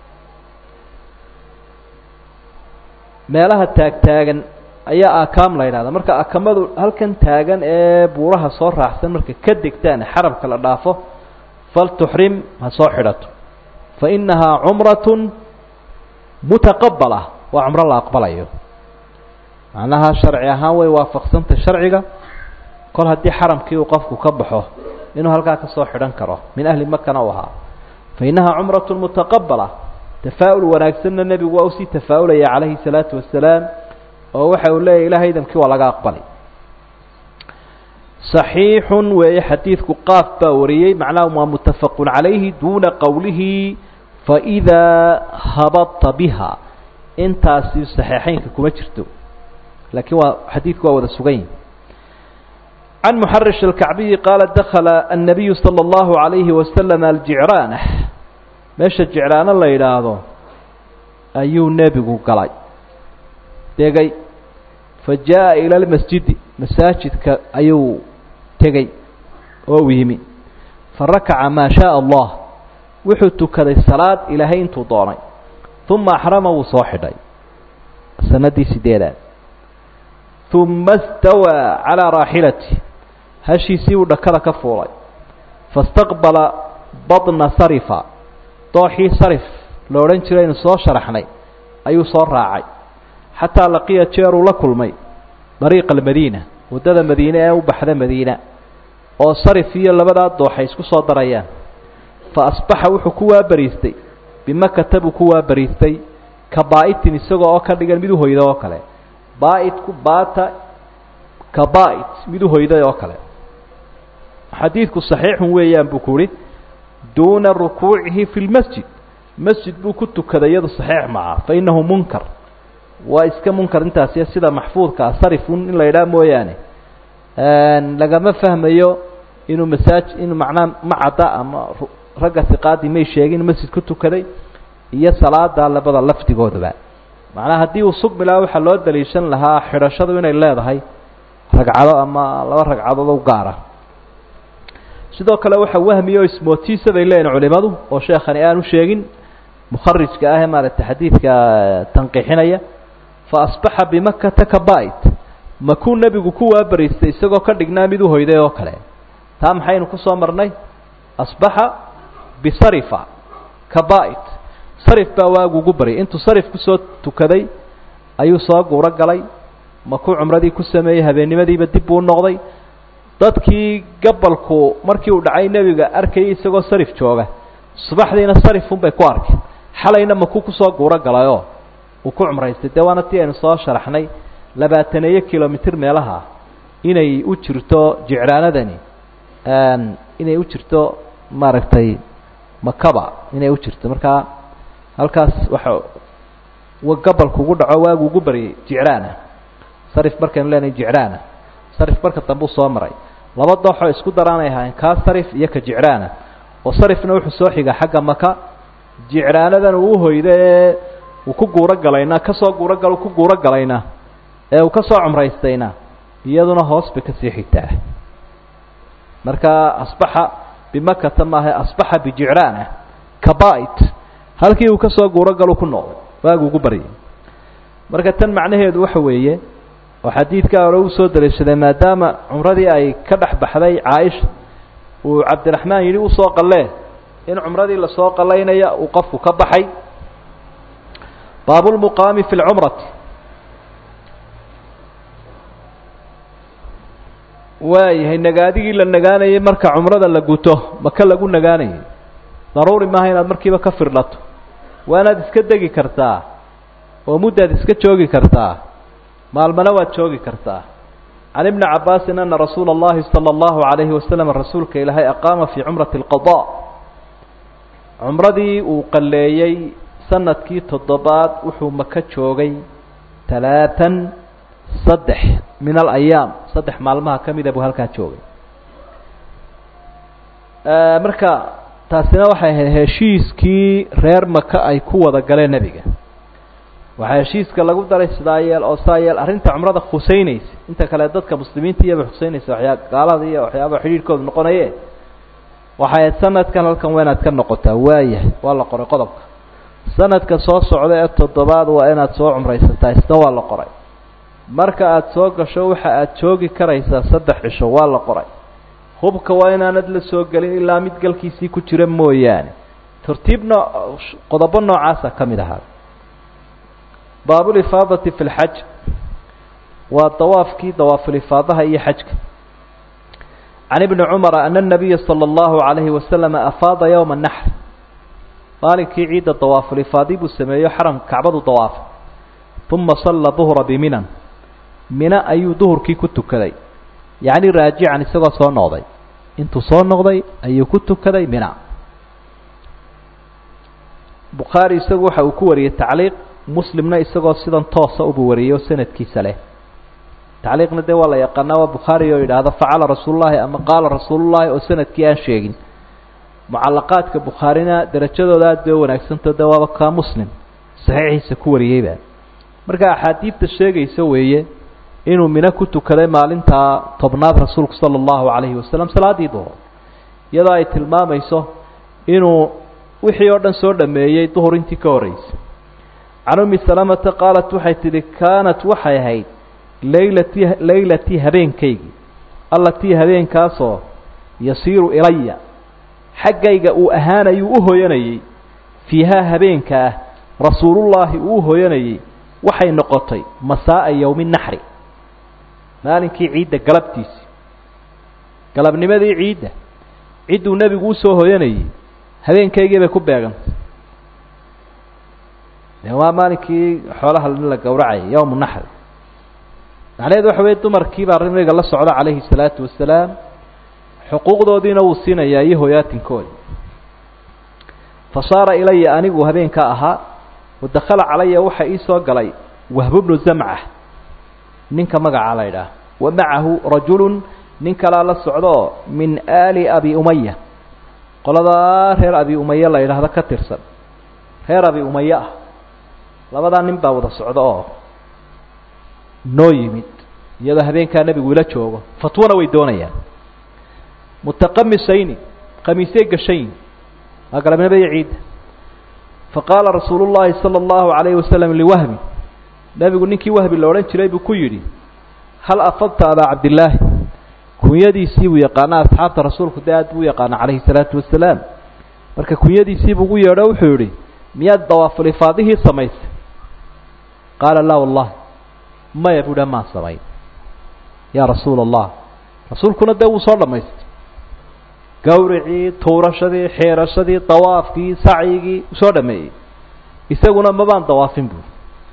meelaha taagtaagan ayaa akaam la yidhahda marka akamadu halkan taagan ee buuraha soo raacsan marka ka degtaan xarabka la dhaafo fal tuxrim ha soo xidhato fainahaa cumratun mutaqabala waa cumro la aqbalayo macnaha sharci ahaan way waafaqsantay sharciga kol haddii xaramkii uu qofku ka baxo inuu halkaa kasoo xidhan karo min ahli makana u ahaa fainahaa cumratun mutaqabala tafaa-ul wanaagsanna nebigu waa usii tafaa-ulaya calayhi salaatu wasalaam oo waxa uu leeyahy ilahay idamkii waa laga aqbalay صaxiixun weeye xadiidku qaaf baa wariyey macnaha waa mutafaqun calayhi duuna qowlihi faidaa habadta biha intaasi saxiixeynka kuma jirto laakiin waa xadiidku waa wada sugan yihi can muxarish alkacbiyi qaala dakala annabiyu salى اllahu عalayhi wasalam aljicraana meesha jicraano la yidhaahdo ayuu nebigu galay degay fa jaa-a ila lmasjidi masaajidka ayuu tegey oo u yimi fa rakaca maa shaaa allah wuxuu tukaday salaad ilaahay intuu doonay uma axrama wuu soo xidhay sanadii sideedaad uma stawaa calaa raaxilati hashiisii uu dhakada ka fuulay fastaqbala badna sarifa dooxii sarif la odhan jiray inu soo sharaxnay ayuu soo raacay xataa laqiya jeeruu la kulmay dariiqa almadiina waddada madiine ee u baxda madiina oo sarif iyo labadaa dooxay isku soo darayaan fa asbaxa wuxuu ku waabariistay bimakata buu ku waabariistay ka baa-itin isagoo oo ka dhigan mid uhoyda oo kale baa-idku baata ka baa-it mid uhoyday oo kale xadiidku saxiixun weeyaan buu ku uhi duuna rukuucihi fi lmasjid masjid buu ku tukaday iyadu saxiix maca fa innahu munkar waa iska munkar intaasi sida maxfuudka ah sarifun in la yidhaha mooyaane lagama fahmayo inuu masaaj inuu macnaa macadda ama ragga siqaadii may sheegin in masjid ku tukaday iyo salaada labada lafdigoodaba macnaha haddii uu sugmi lahaa waxaa loo daliishan lahaa xidhashadu inay leedahay ragcado ama laba ragcadood u gaara sidoo kale waxa wahmiya oo ismootiisa bay leeyihin culimadu oo sheekhani aanu sheegin mukharijka ah ee maaragtay xadiidka tanqiixinaya fa asbaxa bimakata ka bait makuu nebigu ku waabariistay isagoo ka dhignaa mid uhoyday oo kale taa maxaynu kusoo marnay asbaxa bisarifa ka bait sarif baa waagu ugu baryay intuu sarif kusoo tukaday ayuu soo guuro galay makuu cumradii ku sameeyey habeennimadiiba dib buu noqday dadkii gabalku markii uu dhacay nebiga arkayay isagoo sarif jooga subaxdiina sarifun bay ku arkeen xalayna makuu kusoo guuro galayoo uu ku cumraystay dee waana tii aynu soo sharaxnay labaataneeyo kilomitr meelaha inay u jirto jicraanadani inay u jirto maaragtay makaba inay u jirto markaa halkaas waxa gabalku ugu dhaco waagu ugu baryay jicraana sarif markaynu leenahay jicraana sarif marka dambe u soo maray laba dooxoo isku daraanay ahaayeen kaa sarif iyo ka jicraana oo sarifna wuxuu soo xigaa xagga maka jicraanadan uu uhoyda ee uu ku guuro galayna kasoo guuro gal ku guuro galayna ee uu kasoo cumraystayna iyaduna hoos bay kasii xigtaa marka asbaxa bimakata maaha asbaxa bijicraana kabait halkii uu kasoo guuro galu ku noqday waagu ugu baryay marka tan macnaheedu waxa weeye oo xadiidkaa hore uu soo daliishaday maadaama cumradii ay ka dhex baxday caaisha uu cabdiraxmaan yidhi usoo qallee in cumradii lasoo qalaynaya uu qofku ka baxay baabulmuqaami fi lcumrati waayahay nagaadigii la nagaanayay marka cumrada la guto maka lagu nagaanayay daruuri maaha inaad markiiba ka firdhato waanaad iska degi kartaa oo muddaad iska joogi kartaa maalmana waad joogi kartaa can ibni cabaasin ana rasuula اllahi salى اllahu عalayhi wasalam rasuulka ilaahay aqaama fii cumrati اlqada cumradii uu qalleeyey sanadkii toddobaad wuxuu maka joogay talaatan saddex min alayaam saddex maalmaha ka mida buu halkaa joogay marka taasina waxay ahayd heshiiskii reer maka ay ku wada galeen nebiga waxaa heshiiska lagu daray sidaa yeel oo saa yeel arrinta cumrada khuseynaysa inta kale dadka muslimiinta iyaba khuseynaysa waxyaa gaalada iyo waxyaaba xidhiirhkooda noqonaye waxay ahayd sanadkan halkan waa inaad ka noqotaa waayahay waa la qoray qodobka sanadka soo socda ee toddobaad waa inaad soo cumraysataa isna waa la qoray marka aada soo gasho waxa aad joogi karaysaa saddex cisho waa la qoray hubka waa inaanad la soo gelin ilaa mid galkiisii ku jira mooyaane tartiib noo qodobo noocaasa ka mid ahaa baabulifaadati fi lxaj waa dawaafkii dawaafulifaadaha iyo xajka can ibni cumara ana nabiya sala allahu calayhi wasalama afaada yowma naxr maalinkii ciidda dawaafulifaadi buu sameeyo xaram kacbadu dawaafay uma salla duhra biminan mina ayuu duhurkii ku tukaday yacni raajican isagoo soo noqday intuu soo noqday ayuu ku tukaday mina bukhaari isagu waxa uu ku wariyey tacliiq muslimna isagoo sidan toosa ubuu wariyey oo sanadkiisa leh tacliiqna dee waa la yaqaanaa waa bukhaari oo yidhaahdo facala rasuulullahi ama qaala rasuulullahi oo sanadkii aan sheegin mucalaqaadka bukhaarina derajadooda aad bay u wanaagsanto de waaba kaa muslim saxiixiisa ku wariyeyba marka axaadiidta sheegaysa weeye inuu mino ku tukaday maalintaa tobnaad rasuulku sala allahu calayhi wasalam salaaddii duhur iyadoo ay tilmaamayso inuu wixii oo dhan soo dhameeyey duhur intii ka horreysay can ummi salamata qaalat waxay tidhi kaanat waxay ahayd laylatii laylatii habeenkaygii allatii habeenkaasoo yasiiru ilaya xaggayga uu ahaanayuu u hoyanayey fiihaa habeenka ah rasuulullaahi uu u hoyanayey waxay noqotay masaa'a yowmi naxri maalinkii ciidda galabtiisii galabnimadii ciidda cidduu nebigu usoo hoyanayey habeenkaygii bay ku beegantay de waa maalinkii xoolaha la gowracayay yowmu naxri macnaheedu waxa weye dumarkii baa nabiga la socda calayhi salaatu wasalaam xuquuqdoodiina wuu siinayaa iyo hoyaatinkooda fa saara ilaya anigu habeenka ahaa wadakhala calaya waxa ii soo galay wahbu bnu zamca ninka magaca la ydhaah wa macahu rajulun nin kalaa la socdaoo min aali abi umaya qoladaa reer abi umaya la yidhaahdo ka tirsan reer abi umaya ah labadaa nin baa wada socda oo noo yimid iyadoo habeenkaa nebigu ila joogo fatwana way doonayaan mutaqamisayni khamiisey gashayn waa galabnimada ciidda faqaala rasuulu llaahi sala allahu calayhi wasalam liwahbi nebigu ninkii wahbi la odhan jiray buu ku yidhi hal afadta abaa cabdillaahi kunyadiisii buu yaqaana asxaabta rasuulku dee aad buu u yaqaana calayhi salaatu wasalaam marka kunyadiisii buu ugu yeedho wuxuu yidhi miyaad dawaafulifaadihii samaysay qaala laa wallahi maya buu dha maan samayn yaa rasuula allah rasuulkuna dee wuu soo dhamaystay gawricii tuurashadii xeerashadii dawaafkii sacyigii soo dhameeyey isaguna mabaan dawaafin buuri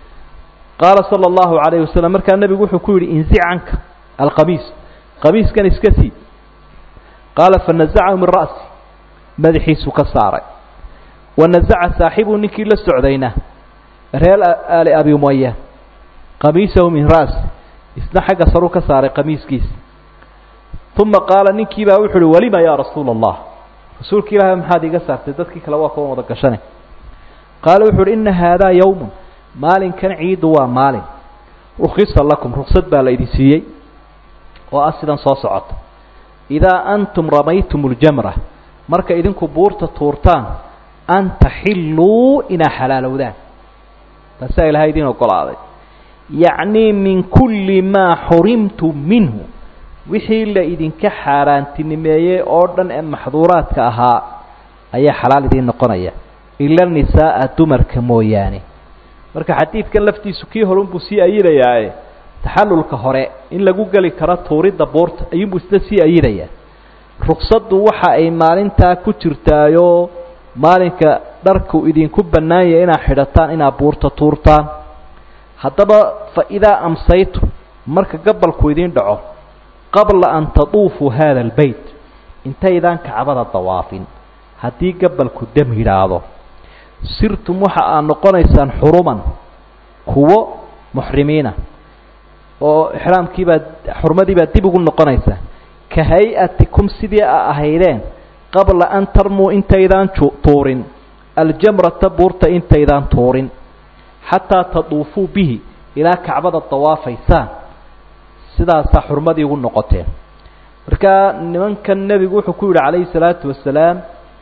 qaala sala allahu calayhi wasalam markaa nebigu wuxuu ku yidhi inzic canka alqamiis qamiiskan iska sii qaala fanazacahu min ra'si madaxiisuu ka saaray wanazaca saaxibuu ninkii la socdayna reer aali abi umaya qamiisahu min ra'si isna xagga saruu ka saaray qamiiskiisa uma qaala ninkii baa wuxu uhi walima yaa rasuula allah rasuulka ilaahay maxaad iga saartay dadkii kale waa kuwan wada gashane qaala wuxu uhi ina haadaa yowmun maalinkan ciiddu waa maalin rukhisa lakum ruksad baa la idin siiyey oo ah sidan soo socota idaa antum ramaytum اljamra marka idinku buurta tuurtaan an taxilluu inaa xalaalowdaan taasaa ilahay idin ogolaaday yacnii min kulli maa xurimtum minhu wixii la idinka xaaraantinimeeyey oo dhan ee maxduuraadka ahaa ayaa xalaal idiin noqonaya ila nisaa'a dumarka mooyaane marka xadiidkan laftiisu kii horunbuu sii ayidayaae taxallulka hore in lagu geli karo tuuridda buurta ayuunbuu isna sii ayidayaa ruksaddu waxa ay maalintaa ku jirtaayoo maalinka dharku idinku bannaanyah inaad xidhataan inaad buurta tuurtaan haddaba fa idaa amsaytum marka gabalku idiin dhaco qabla an taduufuu haada albeyt intaydaan kacbada dawaafin haddii gabalku dam yidhaahdo sirtum waxa aad noqonaysaan xuruman kuwo muxrimiina oo ixraamkiibaa xurmadiibaa dib ugu noqonaysaa ka hay-atikum sidii a ahaydeen qabla an tarmuu intaydaan tuurin aljamrata buurta intaydaan tuurin xataa taduufuu bihi ilaa kacbada dawaafaysaan sidaasaa xurmadii ugu noqoteen markaa nimankan nebigu wuxuu ku yidhi calayhi salaatu wasalaam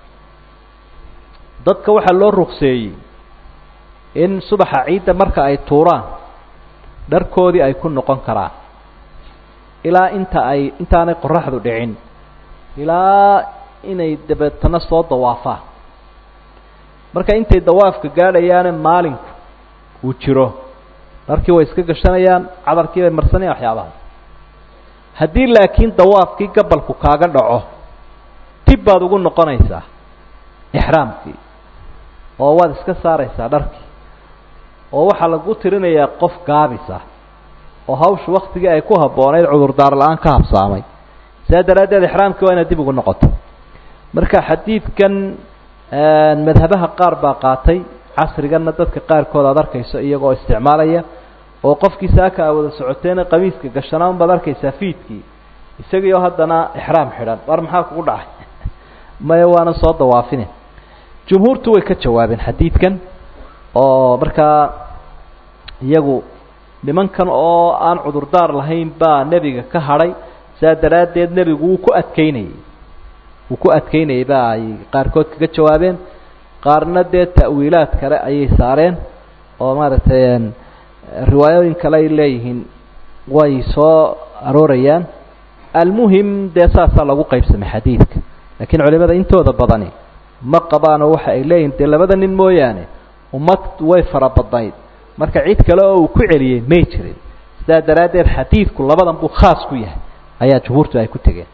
dadka waxaa loo rukseeyey in subaxa ciidda marka ay tuuraan dharkoodii ay ku noqon karaan ilaa inta ay intaanay qoraxdu dhicin ilaa inay dabeetana soo dawaafaan marka intay dawaafka gaadhayaane maalinku uu jiro dharkii way iska gashanayaan cadarkii bay marsanayaan waxyaabahaas haddii laakiin dawaafkii gabalku kaaga dhaco tib baad ugu noqonaysaa ixraamkii oo waad iska saaraysaa dharkii oo waxaa lagu tirinayaa qof gaabisa oo hawshu waktigii ay ku habboonayd cudurdaar la-aan ka habsaamay sidaa daraaddeed ixraamkii waa inaad dib ugu noqoto marka xadiidkan madhabaha qaar baa qaatay casriganna dadka qaarkood aad arkayso iyagoo isticmaalaya oo qofkii saaka a wada socoteena qamiiska gashanaa unbaad arkaysaa fiidkii isagiioo haddana ixraam xidhan war maxaa kugu dhacay maya waana soo dawaafine jumhuurtu way ka jawaabeen xadiidkan oo markaa iyagu nimankan oo aan cudurdaar lahayn baa nebiga ka hadhay saa daraaddeed nebigu wuu ku adkeynayey wuu ku adkeynayay ba ay qaarkood kaga jawaabeen qaarna dee ta'wiilaad kale ayay saareen oo maaragtay riwaayooyin kale ay leeyihiin way soo aroorayaan almuhim dee saasaa lagu qaybsamay xadiidka laakiin culimada intooda badani ma qabaanoo waxa ay leeyihin dee labada nin mooyaane ummad way fara badnayd marka cid kale oo uu ku celiyey may jirin sidaa daraaddeed xadiidku labadan buu khaas ku yahay ayaa jumhuurtu ay ku tegeen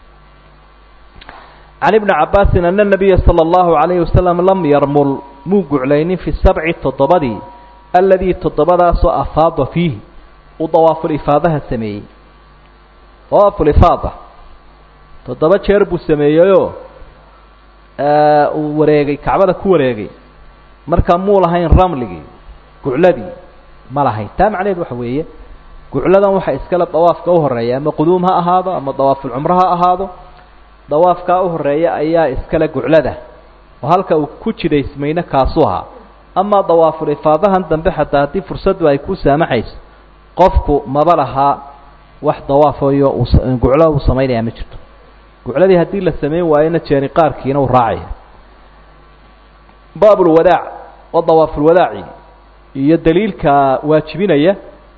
can ibni cabaasin ana nabiya sala allahu calayhi wasalam lam yarmul muu guclaynin fi sabci toddobadii alladii toddobadaasoo afaada fiihi uu dawaafulifaadaha sameeyey dawaafulifaada toddoba jeer buu sameeyeyoo uu wareegay kacbada ku wareegay marka muu lahayn ramligii gucladii ma lahayn taa macnaheed waxa weeye gucladan waxa iskale dawaafka u horeeya ama quduum ha ahaado ama dawaafulcumro ha ahaado dawaafkaa u horeeya ayaa iskale guclada oo halka uu ku jidaysmayna kaasuu ahaa amaa dawaafulifaadahan dambe xataa haddii fursaddu ay ku saamaxayso qofku maba lahaa wax dawaafayo guclo uu samaynaya ma jirto gucladii haddii la samayn waayona jeeni qaarkiina uu raacaya baabulwadaac waa dawaafulwadaaci iyo daliilka waajibinaya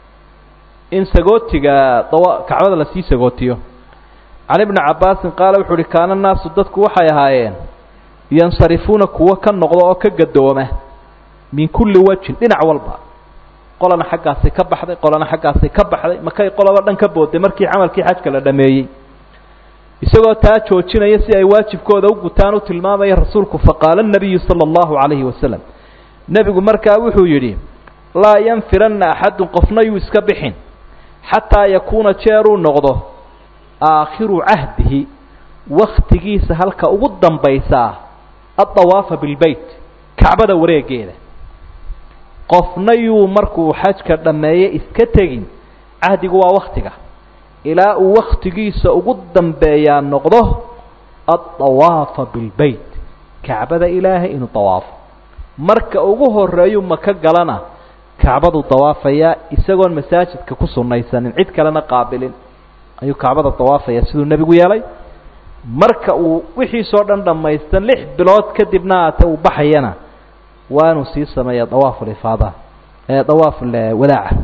in sagootiga dawa kacbada lasii sagootiyo can ibni cabaasin qaala wuxuu uhi kaana naasu dadku waxay ahaayeen yansarifuuna kuwo ka noqda oo ka gadooma min kulli wajhin dhinac walba qolana xaggaasay ka baxday qolana xaggaasay ka baxday makay qoloba dhan ka booday markii camalkii xajka la dhameeyey isagoo taa joojinaya si ay waajibkooda u gutaan u tilmaamaya rasuulku faqaala nabiyu sala allahu calayhi wasalam nebigu markaa wuxuu yidhi laa yanfiranna axadun qofna yuu iska bixin xataa yakuuna jeeruu noqdo aakhiru cahdihi waktigiisa halka ugu dambaysaa addawaafa bilbeyt kacbada wareegeeda qofna yuu markuu xajka dhammeeye iska tegin cahdigu waa waktiga ilaa uu waktigiisa ugu dambeeyaa noqdo addawaafa bilbeyt kacbada ilaahay inuu dawaafo marka ugu horeeyu maka galana kacbadu dawaafayaa isagoon masaajidka ku sunnaysanin cid kalena qaabilin ayuu kacbada dawaafaya siduu nebigu yeelay marka uu wixiisoo dhan dhammaystan lix bilood kadibna aate uu baxayana waa inuu sii sameeya dawaafulifaada ee dawaafulwadaaca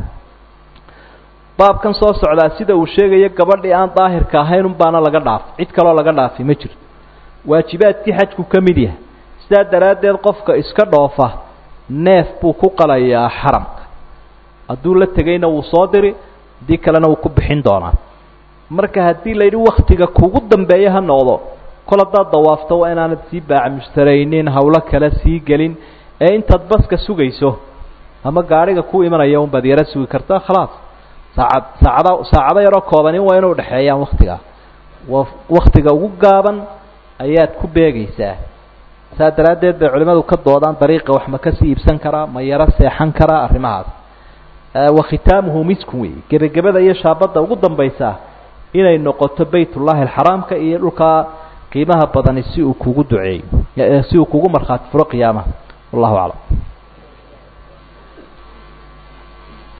baabkan soo socdaa sida uu sheegayo gabadhii aan daahirka ahayn unbaana laga dhaaf cid kaloo laga dhaafi ma jirto waajibaadkii xajku ka mid yahay sidaa daraaddeed qofka iska dhoofa neef buu ku qalayaa xaramka hadduu la tegayna wuu soo diri haddii kalena wuu ku bixin doonaa marka haddii la yidhi waktiga kugu dambeeya ha noqdo kol haddaad dawaafto waa inaanad sii baacmushtaraynin hawlo kale sii gelin ee intaad baska sugayso ama gaadhiga ku imanaya unbaad yaro sugi kartaa khalaas saacad saacada saacado yaroo koobanin waa inuu dhexeeyaan waktiga wa waktiga ugu gaaban ayaad ku beegaysaa saa daraaddeed bay culimmadu ka doodaan dariiqa wax ma kasii iibsan karaa ma yaro seexan karaa arrimahaas wa khitaamuhu miskun wey gebagabada iyo shaabadda ugu dambaysaa inay noqoto baytullaahi alxaraamka iyo dhulkaa qiimaha badani si uu kugu duceeyo si uu kugu markhaati furo qiyaamaha wallahu aclam